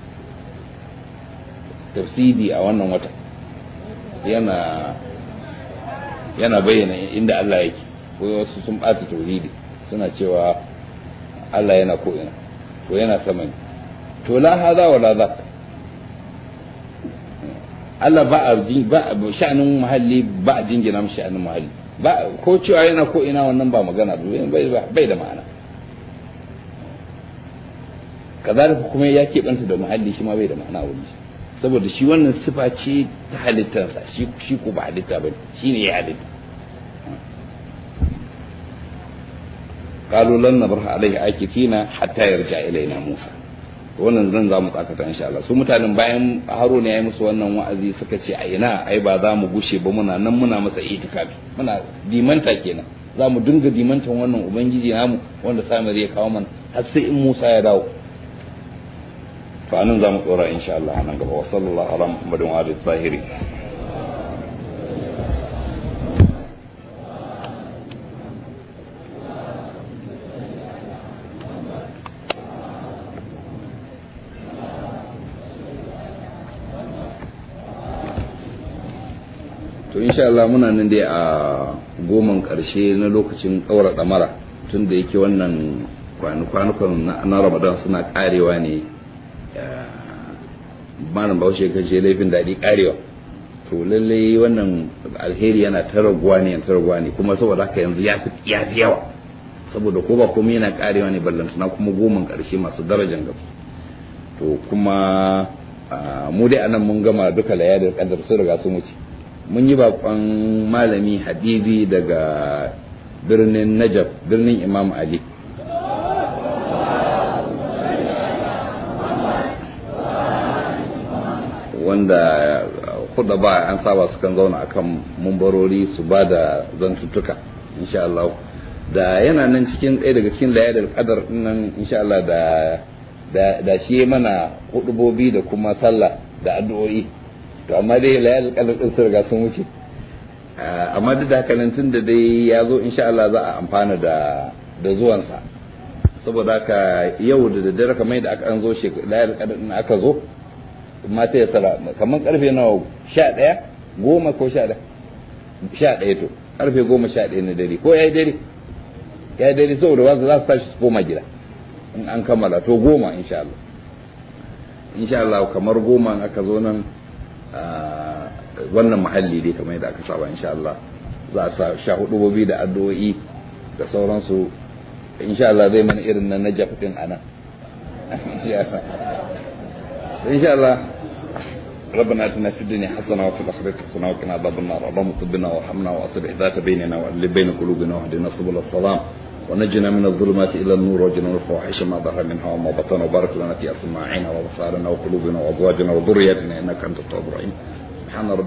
S1: tafsidi a wannan wata yana yana bayyana inda Allah yake ko wasu sun ɓata tauhidi suna cewa Allah yana ko ina to yana sama ne to la hada wala za Allah ba a ba sha'anin muhalli ba a jingina mu sha'anin muhalli ba ko cewa yana ko ina wannan ba magana bai bai da ma'ana kazalika kuma ya keɓanta da muhalli shi ma bai da ma'ana wani saboda shi wannan sifa ce ta halittarsa shi shi ko ba halitta bane shi ne ya halitta قالوا لن نبرح عليه عاكفين حتى يرجع إلينا موسى wannan zan za mu tsakata insha Allah su mutanen bayan Haruna ya yi musu wannan wa'azi suka ce a ina ai ba za mu gushe ba muna nan muna masa itikafi muna dimanta kenan za mu dinga dimantan wannan ubangiji namu wanda samir ya kawo mana har sai in Musa ya dawo to anan za mu tsora insha Allah nan gaba wa sallallahu ala muhammadin wa alihi zahiri to insha Allah muna nan dai a goman karshe na lokacin ɗaura ɗamara tun da yake wannan kwanukan na ramadan suna karewa ne malam bahaushe kace laifin daɗi karewa to lallai wannan alheri yana ta raguwa ne ta raguwa ne kuma saboda haka yanzu ya fi yawa saboda ko ba komai yana karewa ne ballantana kuma goman karshe masu darajar gaske to kuma mu dai anan mun gama duka layadar kadar sun riga sun wuce mun yi bakon malami habibi daga birnin najab birnin imam ali wanda kuda ba an saba su kan zauna akan mumbarori su ba da zantuttuka insha Allah da yana nan cikin ɗaya daga cikin layadar kadar nan insha Allah da da da shi mana hudubobi da kuma sallah da addu'o'i to amma dai layadar kadar din sun riga sun wuce amma duk da haka nan tun da dai ya zo insha Allah za a amfana da da zuwansa saboda haka yau da daddare kamar da aka an zo shi layar kadar din aka zo mata ya sara kamar karfe nawa sha ɗaya goma ko sha ɗaya sha ɗaya to karfe goma sha ɗaya na dare ko ya yi dare ya yi dare saboda wasu za su tashi su koma gida in an kammala to goma insha Allah insha Allah kamar goma aka zo nan wannan mahalli dai kamar yadda aka saba insha Allah za a sa sha hudu bobi da addu'o'i da sauransu insha Allah zai mana irin na najaf din anan insha Allah ربنا اتنا في الدنيا حسنه وفي الاخره حسنه وقنا عذاب النار اللهم طبنا وارحمنا واصلح ذات بيننا والف بين قلوبنا واهدنا سبل السلام ونجنا من الظلمات الى النور وجنا الفواحش ما ظهر منها وما بطن وبارك لنا في اسماعنا وابصارنا وقلوبنا وازواجنا وذرياتنا انك انت التواب الرحيم سبحان ربك